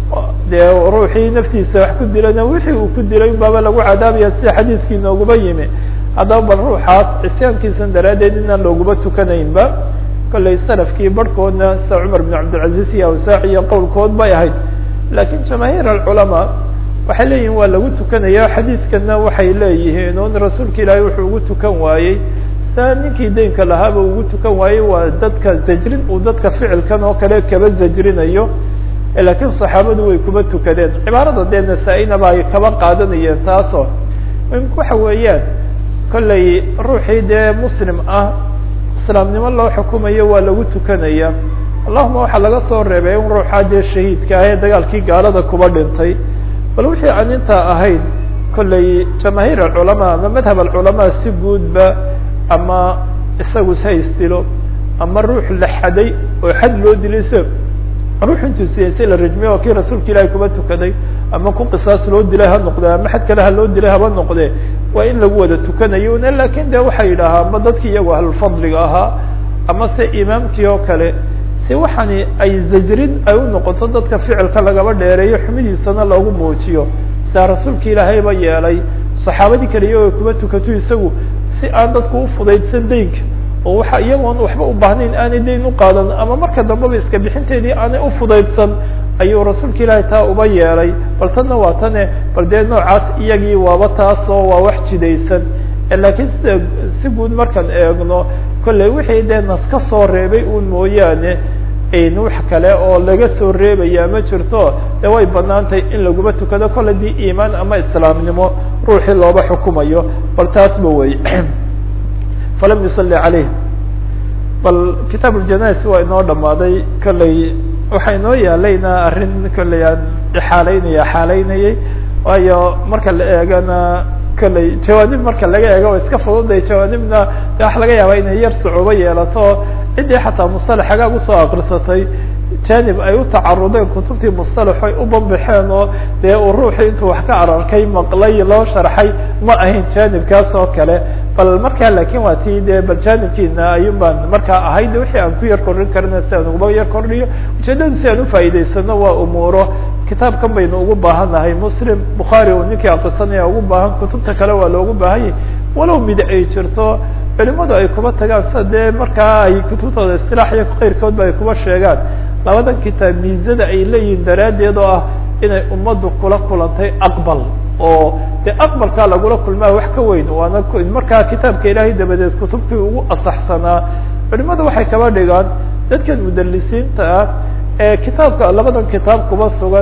dee ruuxii naftiisa wax ku dilana wixii uu ku dilay baaba lagu cadaabaya sida xadiiskii nooguba yimi haddaba bal ruuxaas cisyaankiisan daraaddeed inaan looguba tukanaynba kollay salafkii barhkoodna sida cumar bin cabdilcaziz iyo awsaac iyo qowlkood bay ahayd lakiin jamaahiir alculamaa waxay leeyihin waa lagu tukanaya xadiidkana waxay leeyihiin un rasuulka ilaahay wuxuu ugu tukan waayey saa ninkii daynka lahaaba ugu tukan waayey waa dadka zajrin uu dadka ficilkan oo kale kaba zajrinayo laakiin saxaabadu way kuba tukadeen cibaarada dee nasaa-inaba ay kaba qaadanayeen taasoo waxa weeyaan kollay ruuxii dee muslim ah islaamnimo loo xukumayo waa lagu tukanaya allahuma waxaa laga soo reebay in ruuxaa dee shahiidka ah ee dagaalkii gaalada kuba dhintay bal wixii aan intaa ahayn kollay jamaahiir alculamaa ama madhab alculamaa si guudba ama isagu sa istilo ama ruux la xaday oo xad loo dilay se ruux intuu siyaysay la rajmiye oo kii rasuulka ilaahay kuba tukaday ama ku qisaas loo dilay ha noqde ama xad kale ha loo dilay haba noqde waa in lagu wada tukanayo n lakin de waxay yidhaahaa ama dadki iyagu ahlulfadliga ahaa ama se imaamkii oo kale si waxaani ay zajrin ay u noqoto dadka ficilka lagaba dheereeyo xumidiisana loogu muujiyo sidaa rasuulka ilaahayba yeelay saxaabadii kale iyagoo kuba tukato isagu si aan dadku ufudaydsan daynka oo waxa iyagoon waxba u baahnayn aanay dayn u qaadan ama marka dambeba iska bixinteedii aanay ufudaydsan ayuu rasuulka ilaahay taa uba yeelay bal tanna waa tane bal dee noocaas iyagii waaba taasoo waa wax jidaysan lakiin sida si guud markaan eegno kollay wixii dee nas ka soo reebay un mooyaane wax kale oo laga soo reebaya ma jirto de way banaantahay in laguba tukado kollay dii iimaan ama islaamnimo ruuxii looba xukumayo bal taasba wey falam yusali caleyh bal kitaab uljanais waa inoo dhamaaday kollay waxaa inoo yaalayna arrin kollay aan ixaaleynaya xaaleynayay waayo marka la eegana kollay jawaanib marka laga eego o iska fududay jawaanibna de waxa laga yaabaa inay yar sucuubo yeelato ciddii xataa mustalax hagaag usoo akrisatay janib ay u tacarudeen kutubtii mustalax ay u banbaxeen oo dee uu ruuxii intuu wax ka ararkay maqlay loo sharxay ma ahayn janibkaas oo kale bal markaa lakin waa ti de bal janibkiina ayun baan markaa ahayd wixii aan ku yar kordhin karina si aan uguba yar kordhiyo ujeedadu si aan ufaa'idaysano waa umuuro kitaabkan baynu ugu baahannahay muslim bukhaari uu ninkii akrisanaya ugu baahan kutubta kale waa loogu baahanyay walow mid ay jirto culimadu ay kuba tagaan sida dee markaa ay kutubtooda istilaax iyo keyrkoodba ay kuba sheegaan labadan kitaab miizada ay leeyihiin daraaddeed oo ah inay ummaddu kula kulantay aqbal oo de aqbalkaa lagula kulmaa wax ka weyn waana markaa kitaabka ilaahay dabadeed kutubtii ugu asaxsanaa culimadu waxay kaba dhigaan dadkan mudalisiinta ah ee kitaabka labadan kitaab kuba sugan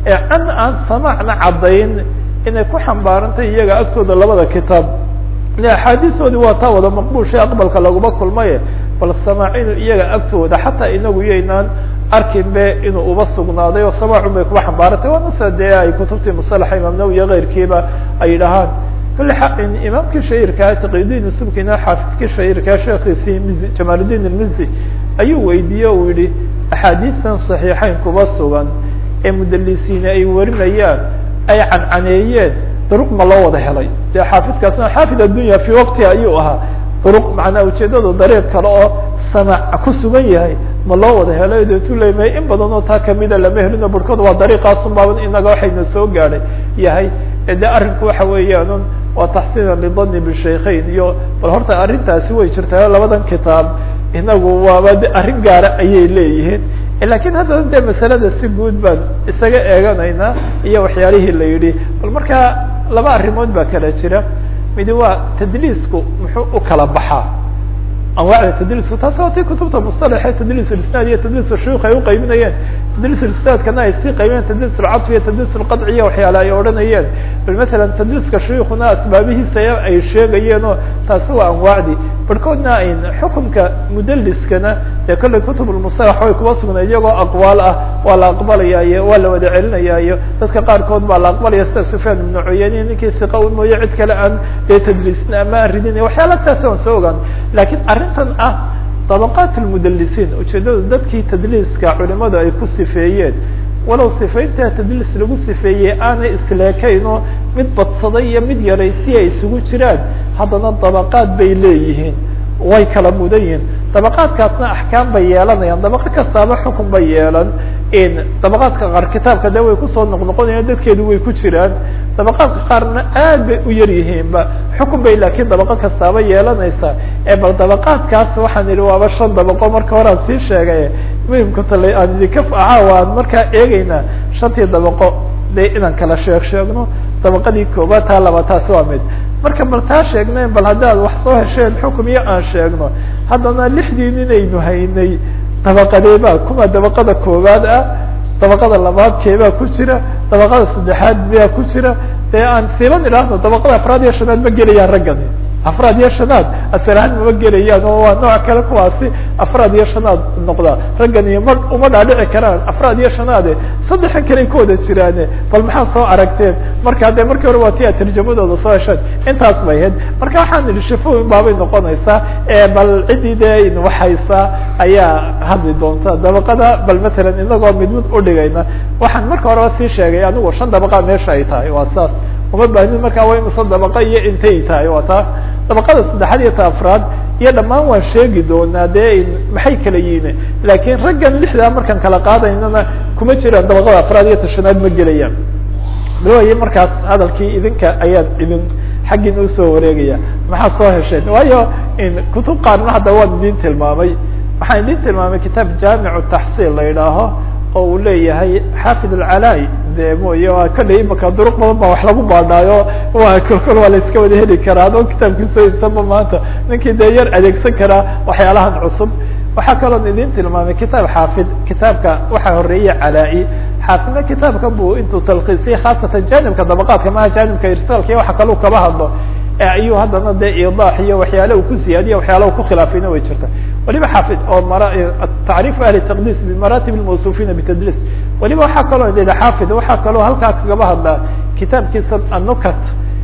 ee can aan samaacna caddayn inay ku xambaarantay iyaga agtooda labada kitaab axaadiistoodii waa taa wada maqbuushay aqbalka laguma kulmaye bal samaac inuu iyaga agtooda xataa inagu yaynaan arkin be inuu uba sugnaaday oo samaacun bay kuba xambaarantay waa masa dee ay kutubtii musalaxa imaam nawi iyo keyrkiiba ay yidhahaan kule imaamkii shahirkaa taqiyudiin subkina xaafidkii shahirkaa sheekiisii mizi jamaaludiin ilmizi ayuu weydiiye uu yihi axaadiistan saxiixeyn kuba sugan ee mudalisiine ay warinayaan ay cancaneeyeen duruq ma loo wada helay dee xaafidkaasna xaafid addunya fi waqtiha ayuu ahaa duruq macnaa ujeedadu dariiq kale oo samac ku sugan yahay ma loo wada helay deetu lemay in badan oo taa kamida lama helino barhkood waa dariiqaasun baaban inaga waxayna soo gaadhay yahay de arrinku waxa weeyaan waa taxsiina lidani bishaykhayn iyo bal horta arrintaasi way jirtaa labadan kitaab inagu waaba de arrin gaara ayay leeyihiin lakin haddana dee masalada si guud baan isaga eeganaynaa iyo waxyaalihii la yidhi bal markaa laba arrimood baa kala jira midi waa tadliisku muxuu u kala baxaa anwaacda tadliisku taasi waa tii kutubta musطalaxe tadliis isnaad iyo tadliis shuyuk ay uqaybinayeen tadliis isnaadkana ay sii qaybinayeen tadliis lcadf iyo tadliis lqadci iyo waxyaale ay odhanayeen bal masalan tadliiska shuyukuna asbaabihiisa ay sheegayeen oo taasi waa anwaacdii barhkoodna ayn xukumka mudaliskana dee kollay kutub lmusalax way kuba sugnay iyagoo aqwaal ah waa la aqbalayaayo waa la wada celinayaayo dadka qaarkood baa la aqbalaya sida sufyaan ibnu cuyeyne ninkii siqa un mooye cid kale aan dee tadliisna ama aan ridin waxyaala saas aan soo ogaan lakin arrintan ah dabaqaat lmudalisiin ujeedadu dadkii tadliiska culimadu ay ku sifeeyeen walow sifayntaa tadliis lagu sifeeyey aanay isleekayn oo mid badsaday iyo mid yaraysi ay isugu jiraan haddana dabaqaad bay leeyihiin way kala mudan yihiin dabaqaadkaasna axkaam bay yeelanayaan dabaqo kastaaba xukun bay yeelan dabaqaadka qaar kitaabka de way kusoo noqnoqonayaan dadkeedu way ku jiraan dabaqaadka qaarna aad bay u yar yihiinba xukun bay laakiin dabaqo kastaaba yeelanaysaa ee bal dabaqaadkaas waxaan idhi waaba shan dabaqo marka hore aan sii sheegay muhimka tale aan idinka caawa aan markaa eegeynaa shantii dabaqo de inaan kala sheeg sheegno dabaqadii koobaad taa laba taasi waa mid marka bal taa sheegneen bal haddaad wax soo hesheen xukum iyo aan sheegno haddana lixdii ninaynu haynay dabaqadeebaa kuma dabaqada koowaad ah dabaqada labaad keebaa ku jira dabaqada saddexaad baa ku jira dee aan siiban idhaahno dabaqada afraad iyo shanaad ma gelayaan raggani afraad iyo shanaad asalahaan mama gelayaan oo waa nooc kale kuwaasi afraad iyo shanaad noqdaa raggani ma uma dhaadhici karaan afraad iyo shanaade saddexan kale ka wada jiraane bal maxaa soo aragteen marka dee markii hore waa ti a tarjamadooda soo hesheen intaas bay ahayd marka waxaan idhi shafooyin baabay noqonaysaa bal ciddii dee waxhaysaa ayaa hadli doonta dabaqada bal matalan inagoo mid mid udhigayna waxaan marka horeba sii sheegay anigu shan dabaqa meesha ay tahay waa saas uma baahnin markaa waa imase dabaqa iyo intay tahay waa taa dabaqada saddexaad iyo ta afraad iyo dhammaan waan sheegi doonaa dee maxay kala yihiin laakiin raggan lixdaa markaan kala qaadaynana kuma jiraan dabaqada afraad iyo tashanaad ma gelayaan balwaye markaas hadalkii idinka ayaan idin xaggiina usoo wareegaya maxaa soo hesheen waayo kutub qaarna hadda waan idin tilmaamay waxaan idin tilmaamay kitaab jaamicu taxsiil la yidhaaho oo uu leeyahay xaafid alcalaa de mooye waa kolley imaka duruq badan baa wax lagu baadhaayo waa kolkol waa la iska wada heli karaa adoo kitaabkii soo iibsanba maanta ninkii dee yar adeegsan karaa waxyaalahan cusub waxaa kaloon idin tilmaamay kitaab xaafid kitaabka waxaa horeeyey calaa-i xaafidna kitaabka buu intuu talkiisiyay khaasatan janibka dabaqaadka maha janibka irsaalka iyo waxa kaleu kaba hadlo ayuu haddana dee idaax iyo waxyaale uu ku siyaadiya waxyaala u ku khilaafayna way jirta waliba xaafid oo mara tacriif ahli taqdiis bimaratib lmawsuufina bitadliis waliba waxaa kaloo ila xaafid waxaa kaloo halkaa kagaba hadlaa kitaabkiisa anukat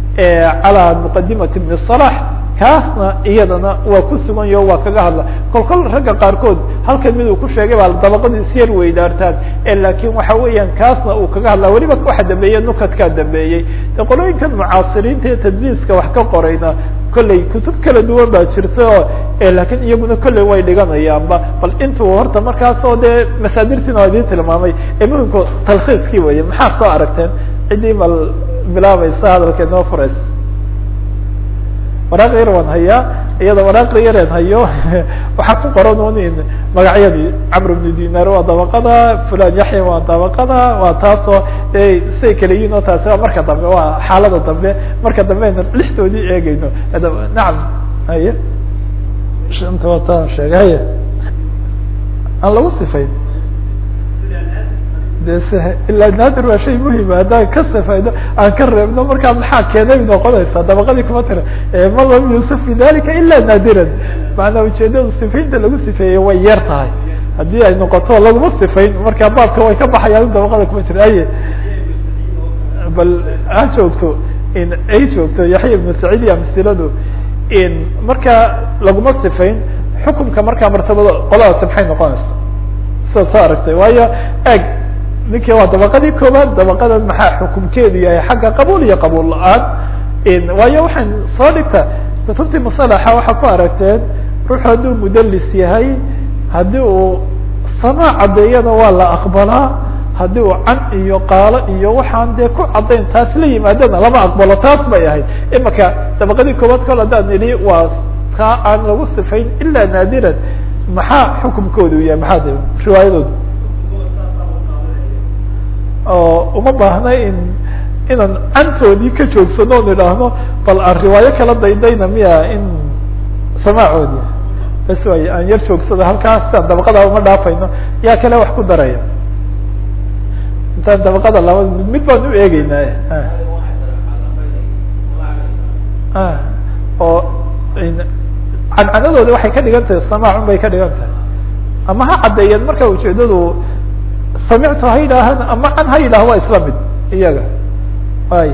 calaa muqadimati ibn salax kaasna iyadana waa ku sugan yaho waa kaga hadla kol kol ragga qaarkood halkan mid uu ku sheegay baa dabaqadu isyar weydaartaan lakin waxa weeyaan kaasna uu kaga hadlaa weliba waxa dambeeye nukadkaa dambeeyey de qolooyinkan mucaasiriinta iyo tadliiska wax ka qorayna kolley kutub kala duwan baa jirta oo lakin iyaguna kolley way dhiganayaanba bal intuu horta markaas oo dee masaadirtiina waa idin tilmaamay ee muhimku talkhiiskii weye maxaa soo aragteen ciddii bal bilaabaysa hadalka inoo furays waraaq yar waan hayaa iyada waraaqda yareen hayo waxaa ku qoran un in magacyadii camr bnu dinar waa dabaqada fulan yaxya waa dabaqada waa taasoo say kala yihin oo taasi waa marka dambe waa xaalada dambe marka dambe ayna lixdoodii eegeyno nacam haye shanta wataan sheegay haya aan lagu sifayn de ilaa naadir waa shay muhima haddaan ka safayno aan ka reebno markaa maxaa keenay noqonaysaa dabaqadii kuma tira ma lam yuusuf fi dalika ila naadiran maanaa ujeedadu sifaynta lagu sifeeyey way yar tahay haddii ay noqoto laguma sifayn markaa baabka way ka baxayaan dabaqada kuma jira aye bal ha joogto in ay joogto yaxya ibnu saciid iyo amsiladu in markaa laguma sifayn xukumka markaa martabada qoladaasi maxay noqonaysa sidaad soo aragtay waayo eg ninkii waa dabaqadii koobaad dabaqadan maxaa xukumkeedu yahay xagga qabuul iyo qabuul la-aan waayo waxaan soo dhigta kutubtii musalaxa waxaa ku aragteen ruuxu hadduu mudalis yahay haddii uu samaac caddeeyana waa la aqbalaa haddii uu can iyo qaalo iyo waxaan dee ku caddayn taas la yimaadana lama aqbalo taas bay ahayd imaka dabaqadii koobaad kol haddaan idhi waa taa aan lagu sifayn ilaa naadiran maxaa xukumkoodu yahay maxaa de riwaayadoodu oo uma baahna in inaan cantoodii ka joogsano on idhaahno bal aan riwaayo kala daydayna miya in samaacoodi bas way aan yar joogsado halkaas aan dabaqada uma dhaafayno yaa kale wax ku daraya intaan dabaqada laba mid mid baan u eegeynaa oo cancanadooda waxay ka dhigan tahay samaacun bay ka dhigan tahay ama ha caddeeyeen marka ujeedadu samictu ha yidhaahan ama can ha yidhaah waa isla mid iyaga way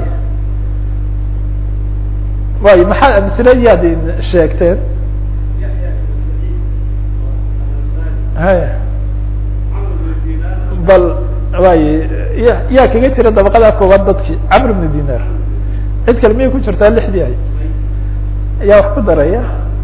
way maxaa amsiladiyaad sheegteen hay bal way ya yaa kaga jira dabaqadaa koobaad dadki camr bnu dinar cid kale miyay ku jirtaa lixdii ay yaa wax ku daraya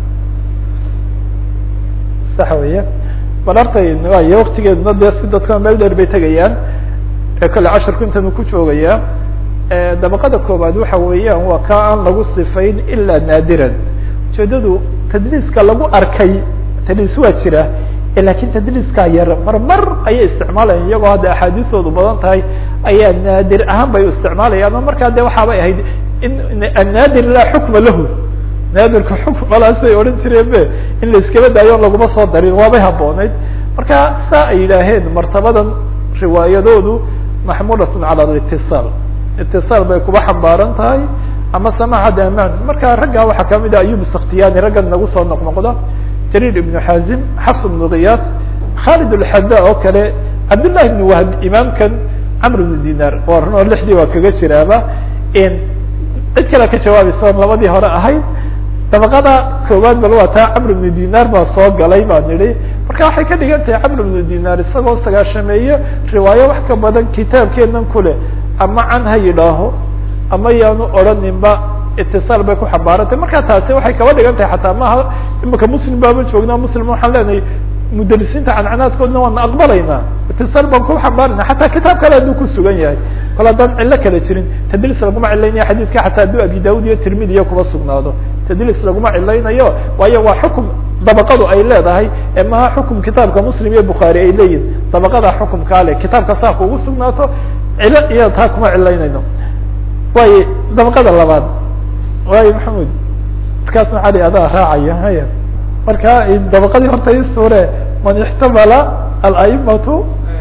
sax weya bal artay way waktigeeduna dee si dadka meel dheer bay tegayaan ee kale casharku intanu ku joogayaa dabaqada koobaad waxa weeyaan waa ka aan lagu sifayn ilaa naadiran ujeedadu tadliiska lagu arkay tadliis waa jira lakin tadliiskaa yar mar mar ayay isticmaalayan iyagoo hadda axaadiistoodu badan tahay ayaa naadir ahaan bay u isticmaalayaan oo markaa de waxaabay ahayd in annaadir laa xukma lahu naadirka xukmalaasay odhan jireen be in la iskaba daayo on laguma soo darin waabay habbooneyd marka saa ay yidhaaheen martabadan riwaayadoodu maxmuulatun cala alitisaal itisaal bay kuba xambaaran tahay ama samaaxadda amaan marka raggaa waxaa kamid ah ayub iskhtiyani raggan nagu soo noqnoqda jariir ibnu xazim xafs ibnu kiyaas khalid alxada oo kale cabdillahi ibnu wahb imaamkan camr ibnu dinar waa run oo lixdii waa kaga jiraaba cid kale ka jawaabaysa on labadii hore ahayd dabaqada koowaad bal waa taa camr ibnu dinar baa soo galay baan nidhi marka waxay ka dhigan tahay camr ibnu dinar isagoo sagaashameeye riwaayo wax ka badan kitaabkeenan kuleh ama can ha yidhaaho ama yaanu odhaninba itisaal bay ku xambaarantay marka taasi waxay kaba dhigan tahay xataa maaha imika muslim baaba joognaa muslim waxaan leenahay mudalisiinta cancanaadkoodna waana aqbalaynaa itisaal baan ku xambaarayna xataa kitaab kale hadduu ku sugan yahay kol haddaan cillo kale jirin tadliis laguma cilaynaya xadiidka xataa hadduu abi daud iyo tirmidi iyo kuba sugnaado tadliis laguma cilaynayo waayo waa xukum dabaqadu ay leedahay ee maha xukum kitaabka muslim iyo bukhaari ay leeyihin dabaqadaa xukumkaa le kitaabka saa kugu sugnaato cilo iyo taa kuma cilaynayno waayo dabaqada labaad waayo maxamud markaasna cali adaa raacaya haya marka dabaqadii horta i suure man ixtamala alaimatu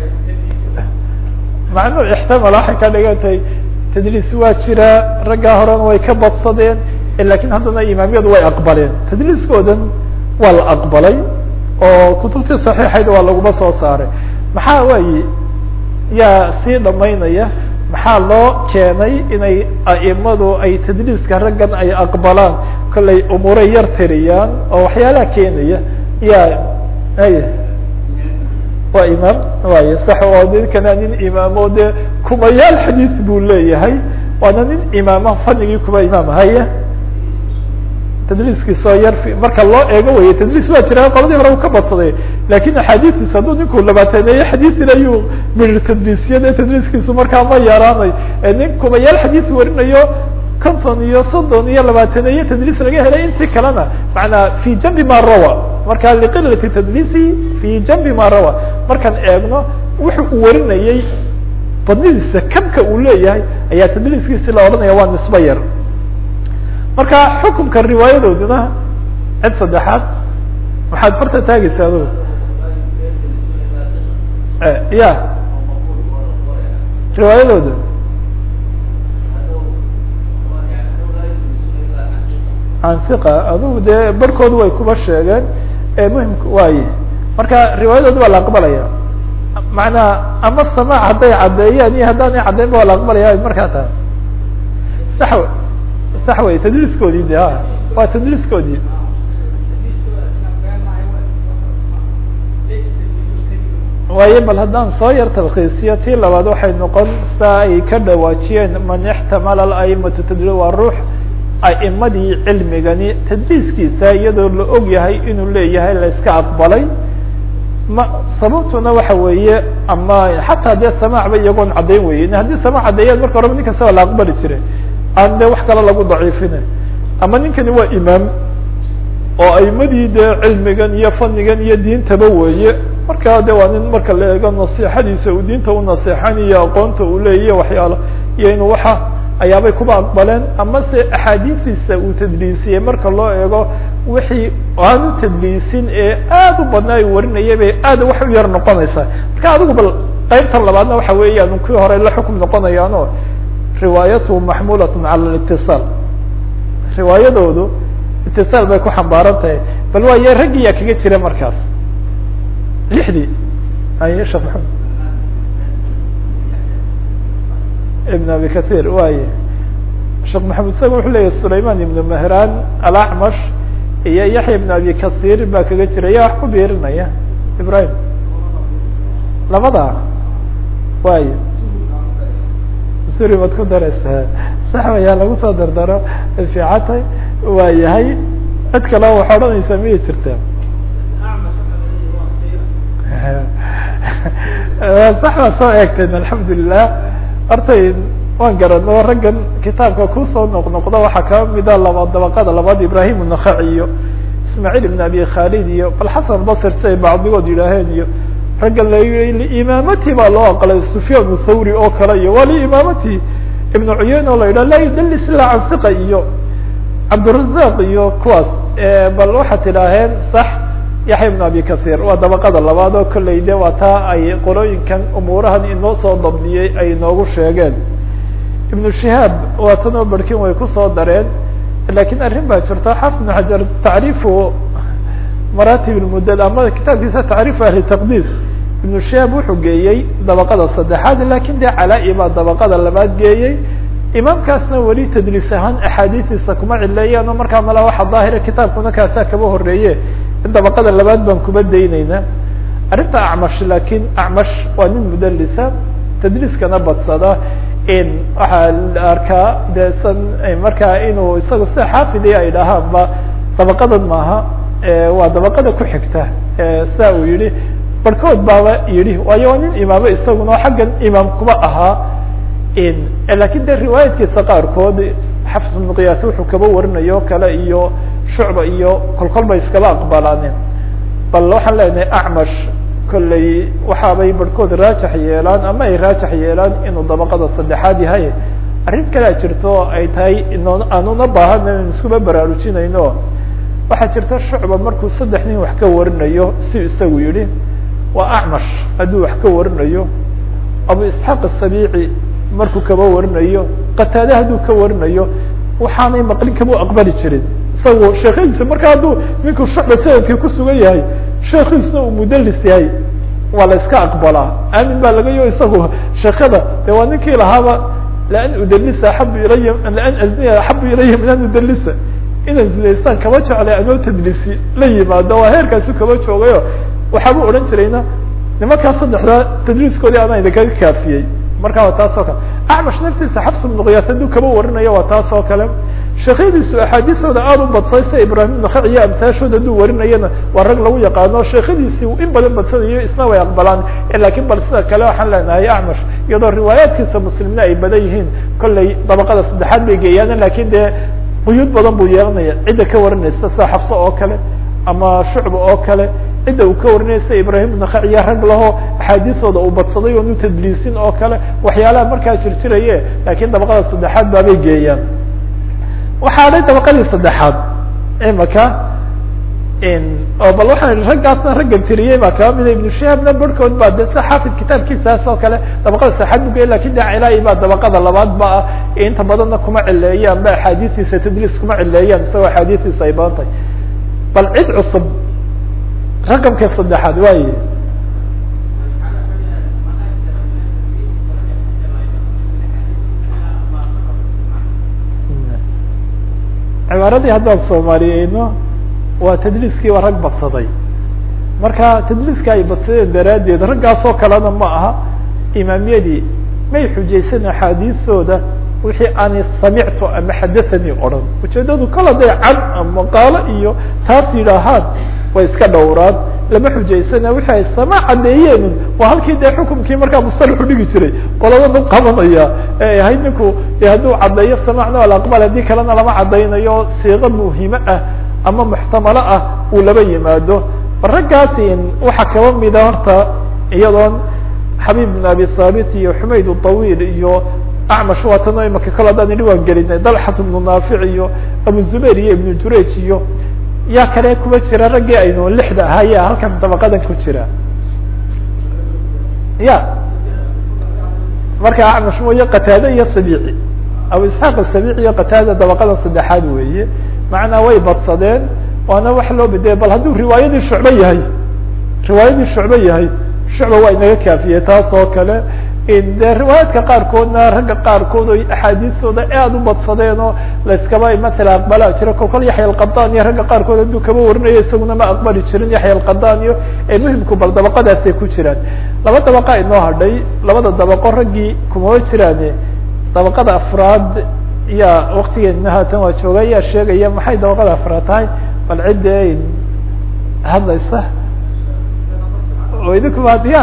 macnuu ixtamala waxay ka dhigantay tadliis waa jira raggaa horena way ka badsadeen lakin haddana imaamiyadu way aqbaleen tadliiskoodan waa la aqbalay oo kutubtii saxiixayd waa laguma soo saaray maxaa waaye yaa sii dhamaynaya maxaa loo keenay inay a'imadu ay tadliiska raggan ay aqbalaan kollay umuuray yar tiriyaan oo waxyaalaha keenaya ya ay waa imaam way sax oo ninkana nin imaamo dee kumayaal xadiis buu leeyahay waana nin imaama fanigii kuba imaam haya tadliiskiisoo yar marka loo eego weye tadliis waa jira qoladii hore u ka badsaday lakin axaadiistiis hadduu ninku labaateneeye xadiisin ayuu mirir tadliisiyade tadliiskiisu markaa ma yaraanay nin kumayaal xadiis warinayo konton iyo soddon iyo labaateneeye tadliis laga helay intii kalena maanaa fi jambi ma rawa marka liqilati tadliisi fi jambi ma rawa markaan eegno wuxu uu warinayey badnidiisa kabka uu leeyahay ayaa tadliiskiisi la odhanaya waa nisbo yar marka xukumka riwaayadooduna cid saddexaad waxaad farta taagaysa adgu ya riwaayadooda can hiqa adugu dee barhkoodu way kuba sheegeen muhimka waaye marka riwaayadooda waa la aqbalaya macnaa ama samaac hadday caddeeyaan iyo haddaanay caddeyn ba waa la aqbalaya markaa tahay sax w sax wey tadliiskoodii de a waa tadliiskoodii waayo bal haddaan soo yar talkiisiyo tii labaad waxay noqon saa ay ka dhawaajiyeen man ixtamala aimatu tadli waa ruux a'imadii cilmigani tadliiskiisa iyadoo la og yahay inuu leeyahay la iska aqbalay ma sababtuna waxa weeye ama xataa dee samaac ba iyagoon caddayn weyen haddii samaac caddeeyaan marka horeba nin kastaba la aqbali jiray aan dee wax kale lagu daciifina ama ninkani waa imaam oo aimadii dee cilmigan iyo fanigan iyo diintaba weeye markaa de waa nin marka la eego nasiixadiisa uu diinta u naseexanayo aqoonta uu leeyahy waxyaalo iyo inuu waxa ayaabay kuba aqbaleen ama se axaadiistiisa uu tadliisiyey marka loo eego wixii aanu tadliisin ee aad u badnaa ay warinayay bay aad wax u yar noqonaysaa marka adigu bal qaybtan labaadna waxa weeyaan kuwii hore la xukum noqonayaano riwaayatuhu maxmulatun cala litiصaal riwaayadoodu itiصaal bay ku xambaaran tahay bal waaye raggiyaa kaga jira markaas lixdii ay shekh maxamed ibn abi kathir waye sheekh maxamed isaga wuxuu leyahy sulayman ibn mahran alacmash iyo yaxya ibn abi kathir baa kaga jira ya wax ku biirinaya ibrahim labada waye suri baad ku dareysaa sax wayaa lagu soo dardaro fiicantay waa yahay cid kale wax odhanaysaa miyay jirtaa sax baa soo eegteen alxamdulilah hortay waan garano raggan kitaabka kusoo noqnoqda waxaa kaa mida laba dabaqada labaad ibrahim النaخaci iyo ismaaعiil ibn abi khalid iyo bal xasan basr si ay bacdigood yidhaaheen iyo ragga la liimaamati baa loo aqlay sufyaan thawri oo kale iyo waa liimaamati ibn cuyeyn oo la yidhah laa yudalis ila can hiqa iyo cabdirazaq iyo kuwaas bal waxaad tidhaaheen sax yaxya ibn abi kathir waa dabaqada labaad oo kolley de waa taa ay qolooyinkan umuurahan inoo soo dabdiyey ay inoogu sheegeen ibnu shihaab waa tan oo barkin way kusoo dareen lakin arrin baa jirta xafid ibn xajar tacriifu maratib lmudad ama kitaabkiisa tacriifu ahli taqdiis ibnu shihaab wuxuu geeyey dabaqada saddexaad lakin de calaa-i baa dabaqada labaad geeyey imaamkaasna weli tadliis ahaan axaadiistiisa kuma cileeyaan oo markaa mala waxa daahira kitaabkuna kaasaa kaba horeeye in dabaqada labaad baan kuba dayneynaa arrinta acmash lakin acmash waa nin mudalisa tadliiskana badsada waxaa la arkaa de san markaa inuu isaga sida xaafidi ay dhahaanba dabaqadan maaha waa dabaqada ku xigta sa uu yihi barhkood baaba yihi waayo waa nin imaamo isaguna oo xaggan imaam kuba ahaa lakin de riwaayadkiisa qaarkood xafs ibnu qiyaas wuxuu kaba warinayo kale iyo shucba iyo kolkol bay iskaba aqbalaaneen bal waxaan leenahay acmash kolley waxaabay barhkood raajax yeelaan ama ay raajax yeelaan inuu dabaqada saddexaad yahay arrin kalea jirto ay tahay ino aanuna baahana in iskuba baraarujinayno waxaa jirta shucba markuu saddex nin wax ka warinayo si isagu yihi waa acmash hadduu wax ka warinayo abu isxaaq asabiici markuu kaba warinayo qataade hadduu ka warinayo waxaanay maqlin kama aqbali jirin isagu sheekadiisa marka hadduu ninku shucba sanadkii kusugan yahay sheekiisna uu mudalis yahay waa la iska aqbalaa aamin baa laga yo isagu sheekada de waa ninkii lahaaba laan udalisa axabu ilaya laan azniya axabu ilaya min an udalisa inaan zilaystaan kama jeclay anoo tadlisi la yimaado waa heerkaasu kama joogayo waxaabuu odhan jirayna nimankaa saddexdaa tadliiskoodii anaa idinkaga kaafiyey marka waa taas oo kale acmash naftiisa xafs ibnu kiyaas hadduu kaba warinayo waa taas oo kale sheekhadiisu axaadiisooda aada u badsay sida ibrahim ibnu khac iyo amtaashood hadduu warinayana waa rag lagu yaqaano sheekhadiisii in badan badsanayo isna way aqbalaan lakin bal sida kale waxaan leenahay acmash iyadoo riwaayaadkiisa muslimna ay badan yihiin kolley dabaqada saddexaad bay geeyaan lakin dee quyuud badan buu yeelanaya cidda ka warinaysa sida xafso oo kale ama shucba oo kale cidda uu ka warinaya sida ibrahim ibnu khac iyo rag laho axaadiisooda uu badsaday oonu tadliisin oo kale waxyaalaha markaa jirjiraye lakin dabaqada saddexaad baabay geeyaan waxaa dhay dabaqadii saddexaad imaka oo bal waxaan ihi raggaasna raggan tiriyey baa kaba mida ibnu shihaabna barhkood baa de sa xaafid kitaabkiisaas oo kale dabaqada saxaad bugey lakin de cilaayi baa dabaqada labaad ba ah inta badanna kuma cileeyaan ba axaadiistiisa tadliis kuma cileeyaan isagoo axaadiistiisa ay badan tahay bal cid cusub raqamka saddexaad waaye cibaaradii haddaan soomaaliyeyno waa tadliiskii waa rag badsaday marka tadliiska ay badsadeen daraaddeed raggaasoo kalena ma aha imaamyadii may xujaysan axaadiistooda wixii aanay samictu ama xadathanii odhan ujeedadu kala day can ama qaalo iyo taas yidhaahaan way iska dhowraan lama xujaysana wixii ay sama caddeeyeen waa halkii dee xukumkii markaa musalaxu dhigi jiray qoladanu qabanaya ee ahayd ninku de hadduu caddeeyo samacna alaqbal haddii kalena lama caddaynayo siiqo muhimo ah ama muxtamalo ah uu laba yimaado raggaasi waxaa kaba mida horta iyadoon xabiib bin abi thaabit iyo xumayd طawiil iyo acmash waatano imaka kale haddaan idhi waan gelinay dalxat ibnu naafic iyo abu zubayr iyo ibnu jurayj iyo yaa kale kuma jira raggii aynu lixda ahaya halkan dabaqadan ku jira ya marka acmash mooye qataade iyo sabici abu isxaaq asabici iyo qataada dabaqadan saddexaad weeye macnaa way badsadeen waana wax loo bedeyay bal hadduu riwaayadii shucbe yahay riwaayadii shucbe yahay shucba waa inaga kaafiyey taas oo kale de riwaayaadka qaarkoodna ragga qaarkood oy axaadiistooda aad u badsadeen oo layskaba matala aqbalaa jira kolkol yaxya alqadan iyo ragga qaarkood hadduu kaba warinayo isaguna ma aqbali jirin yaxya alqadan iyo ee muhimku bal dabaqadaasay ku jiraan laba dabaqa inoo hadhay labada dabaqo raggii kumaba jiraane dabaqada afraad yaa waktigeena haatan waa jooga ayaa sheegaya maxay dabaqada afraad tahay bal cidda hadlaysa oo idinkuba hadiya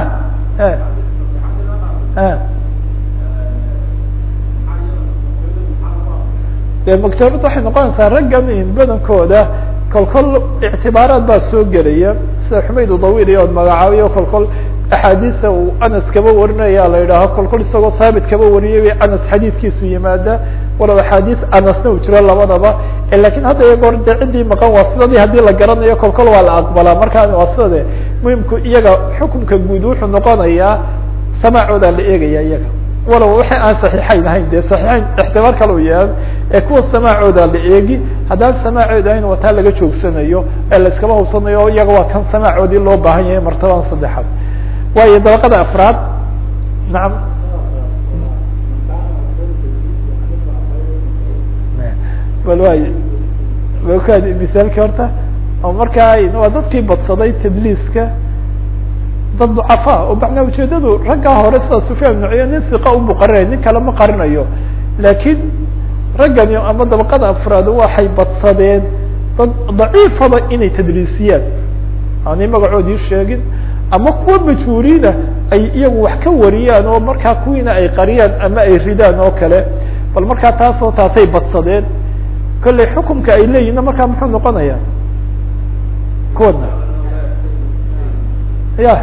de maktabad waxay noqonaysaa raggan badankooda kolkol ictibaaraad baa soo gelaya sida xumayd dawiil iyo od magacaabiyo kolkol axaadiisa uu anas kaba warinaya la yidhaaho kolkol isagoo haabit kaba wariyay bay anas xadiidkiisu yimaada walow axaadiis anasna uu jiro labadaba lakin hadda iyagoor de ciddii maqan waa sidadii haddii la garanayo kolkol waa la aqbalaa markaa waa sidade muhimku iyaga xukunka guud wuxuu noqonayaa samacoodaa la eegaya iyaga walow waxay aan saxiixayn ahayn de saxiixayn ixtimaal kale u yahay ee kuwa samaacooda la eegi haddaan samaacood ahayn wataa laga joogsanayo ee la iskaba hubsanayo iyaga waa kan samaacoodii loo baahan yahay martabadan saddexaad waayo dabaqada afraad nacam bal waay wakaad misaalki horta oo markaa waa dadkii badsaday tadliiska dad ducafa oo macnaa ujeedadu raggaa hore sida sufyaan ibnu cuya nin siqa unbu qarinaya nin kale ma qarinayo laakiin raggani ama dabaqada afraad waxay badsadeen dad daciifaba inay tadliisiyaan aanay magacoodii sheegin ama kuwa majhuuriina ay iyagu wax ka wariyaan oo markaa kuwiina ay qariyaan ama ay ridaan oo kale bal markaa taasoo taasay badsadeen kolley xukumka ay leeyihinna markaa muxuu noqonaya kuwana ya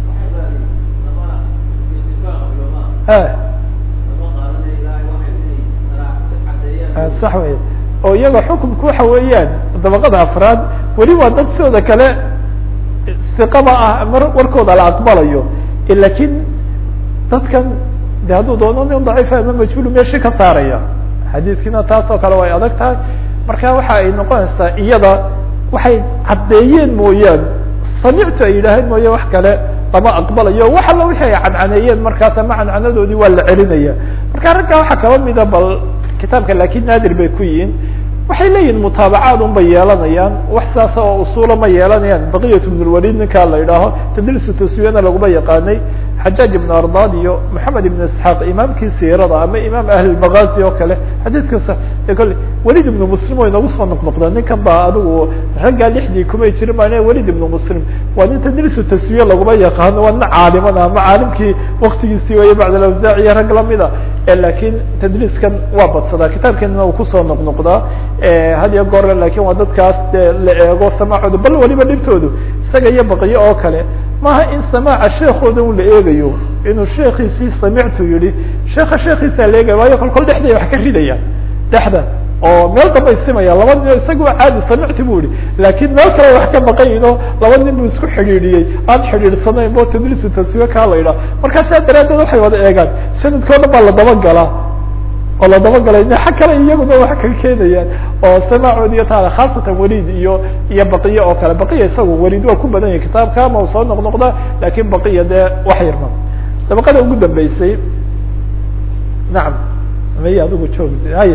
sax wey oo iyaga xukumku waxa weeyaan dabaqada afraad weli waa dad sidooda kale siqaba ah ama warkooda la aqbalayo lakin dadkan de hadduu doono nin daciifa ama majhuulu meeshi ka saaraya xadiiskiina taas oo kale way adag tahay marka waxa ay noqonaysaa iyada waxay caddeeyeen mooyaan samictu ay yidhaaheen mooye wax kale lama aqbalayo wax alla wixi ay cancaneeyeen markaas ama cancanadoodii waa la celinaya marka raggaa waxaa kaba mida bal kitaabka lakin naadir bay ku yihiin waxay leeyihin mutaabacaad un bay yeelanayaan wax saasa oo usuula ma yeelanayaan baqiyat ibn lwalid ninkaa la idhaaho tadlisu taswiyana laguma yaqaanay xajaaj ibn ardad iyo moxamed ibn isxaaq imaamkii siirada ama imaam ahlilmagazi oo kale xadiidkasa kole welid ibnu muslim way nagu soo noqnoqdeen ninkan baa adigu raggaa lixdii kumay jirin baa welid ibnu muslim waa nin tadlisu taswiye laguma yaqaano waa nin caalimada ama caalimkii waktigiisii waya bacd alawsaac iyo rag lamida lakin tadliiskan waa badsadaa kitaabkeenana uu kusoo noqnoqdaa had iyo goor lakin waa dadkaas de la eego samaacooda bal waliba dhibtoodu isaga iyo baqiyo oo kale maaha in samaaca sheekooda un la eegayo inuu sheekiisii samictu yihi sheeka sheekiisa la eegaya waayo kol kol dhexday wax ka ridayaan dhexda oo meel dambay simaya laba nin isaga waa caadi samicti bu ihi laakin meel kale wax ka baqayin oo laba nin bu isku xidhiidhiyey aan xidhiidhsanayn bo tadliisu taswiye kaa la yidhaha markaa saa daraadeed waxay wada eegaan sanadkao dhan baa la dabagalaa oo la dabagalay xag kale iyaguna wax ka keenayaan oo samaacood iyo taala khaasatan welid iyo iyo baqiya oo kale baqiya isagu welid waa ku badan yahay kitaabka ama u soo noqnoqda lakin baqiya dee wax yarma dabaqada ugu dambeysay nacam may adigu joog haye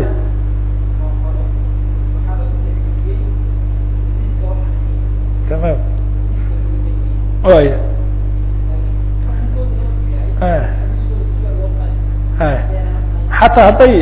tamam waya xataa hadday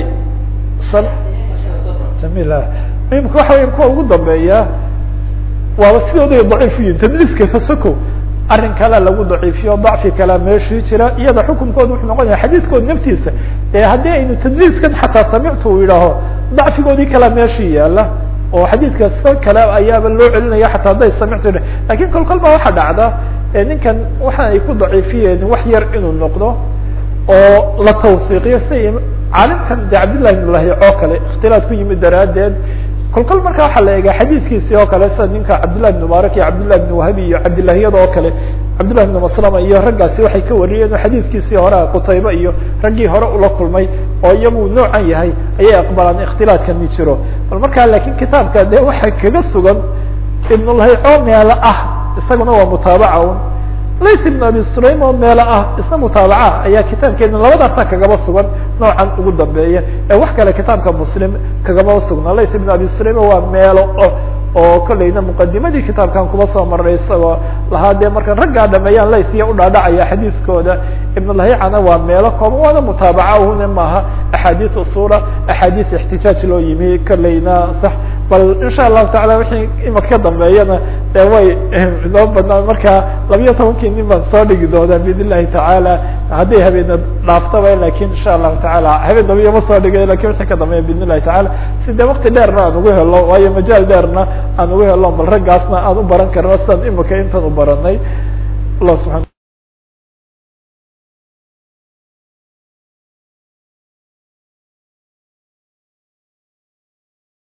samila muhimka waxa weya kuwa ugu dambeeya waaba sidooday daciif yihin tadliiska fasoko arrin kalea lagu daciifiyo dacfi kalea meeshii jira iyada xukunkooda wuxuu noqon yahay xadiidkooda naftiisa ee haddii aynu tadliiskan xataa samictu uu yidhaaho dacfigoodii kalea meeshii yaala oo xadiidka sa kale ayaaba loo celinaya xataa hadday samictu lakin kol kol ba waxaa dhacda ninkan waxa ay ku daciifiyeen wax yar inuu noqdo oo la tawsiiqiyo si caalimkan de cabdillahi ibn lahi oo kale ikhtilaad ku yimid daraaddeed kol kol marka waxaa la eega xadiidkiisi oo kale sida ninka cabdillahi ibn mubaarak iyo cabdillahi ibn wahabi iyo cabdillahiyada oo kale cabdillahi ibn maslama iyo raggaasi waxay ka wariyeen oo xadiidkiisii hore qutayba iyo raggii hore ula kulmay oo iyagu noocan yahay ayay aqbalaan ikhtilaadkan mi jiro bal markaa lakin kitaabka de waxay kaga sugan ibnulahi oo meelo ah isaguna waa mutaabaca un lays ibn abi sulaim oo meelo ah isna mutaabaca ayaa kitaabkeena labadaasa kagaba sugan noocan ugu dambeeya ee wax kale kitaabka muslim kagaba sugna lays ibn abi sulaim waa meelo oo kolleyna muqadimadii kitaabkan kuba soo maray isagoo lahaa dee marka raggaa dhameeyaan laysiya udhaadhacaya xadiiskooda ibnulahicana waa meelo kooban waana mutaabaca une maaha axaadiis usula axaadiis ixtijaaj loo yimi kolleyna sax bal insha allahu tacala wixii imaka ka dambeeyana de way inoo badnaa marka labiyo tobankii nin baan soo dhigi doonaa biidn illahi tacaala hadday habeena dhaaftaba lakin insha allahu tacaala habeen dambiya ma soo dhigay lakin wixii ka dambeeya biidn illahi tacaala si dee wakti dheerna aan ugu helo waayo majaal dheerna aan ugu helo bal raggaasna aan u baran karno sidan imika intan u baranay allah subxana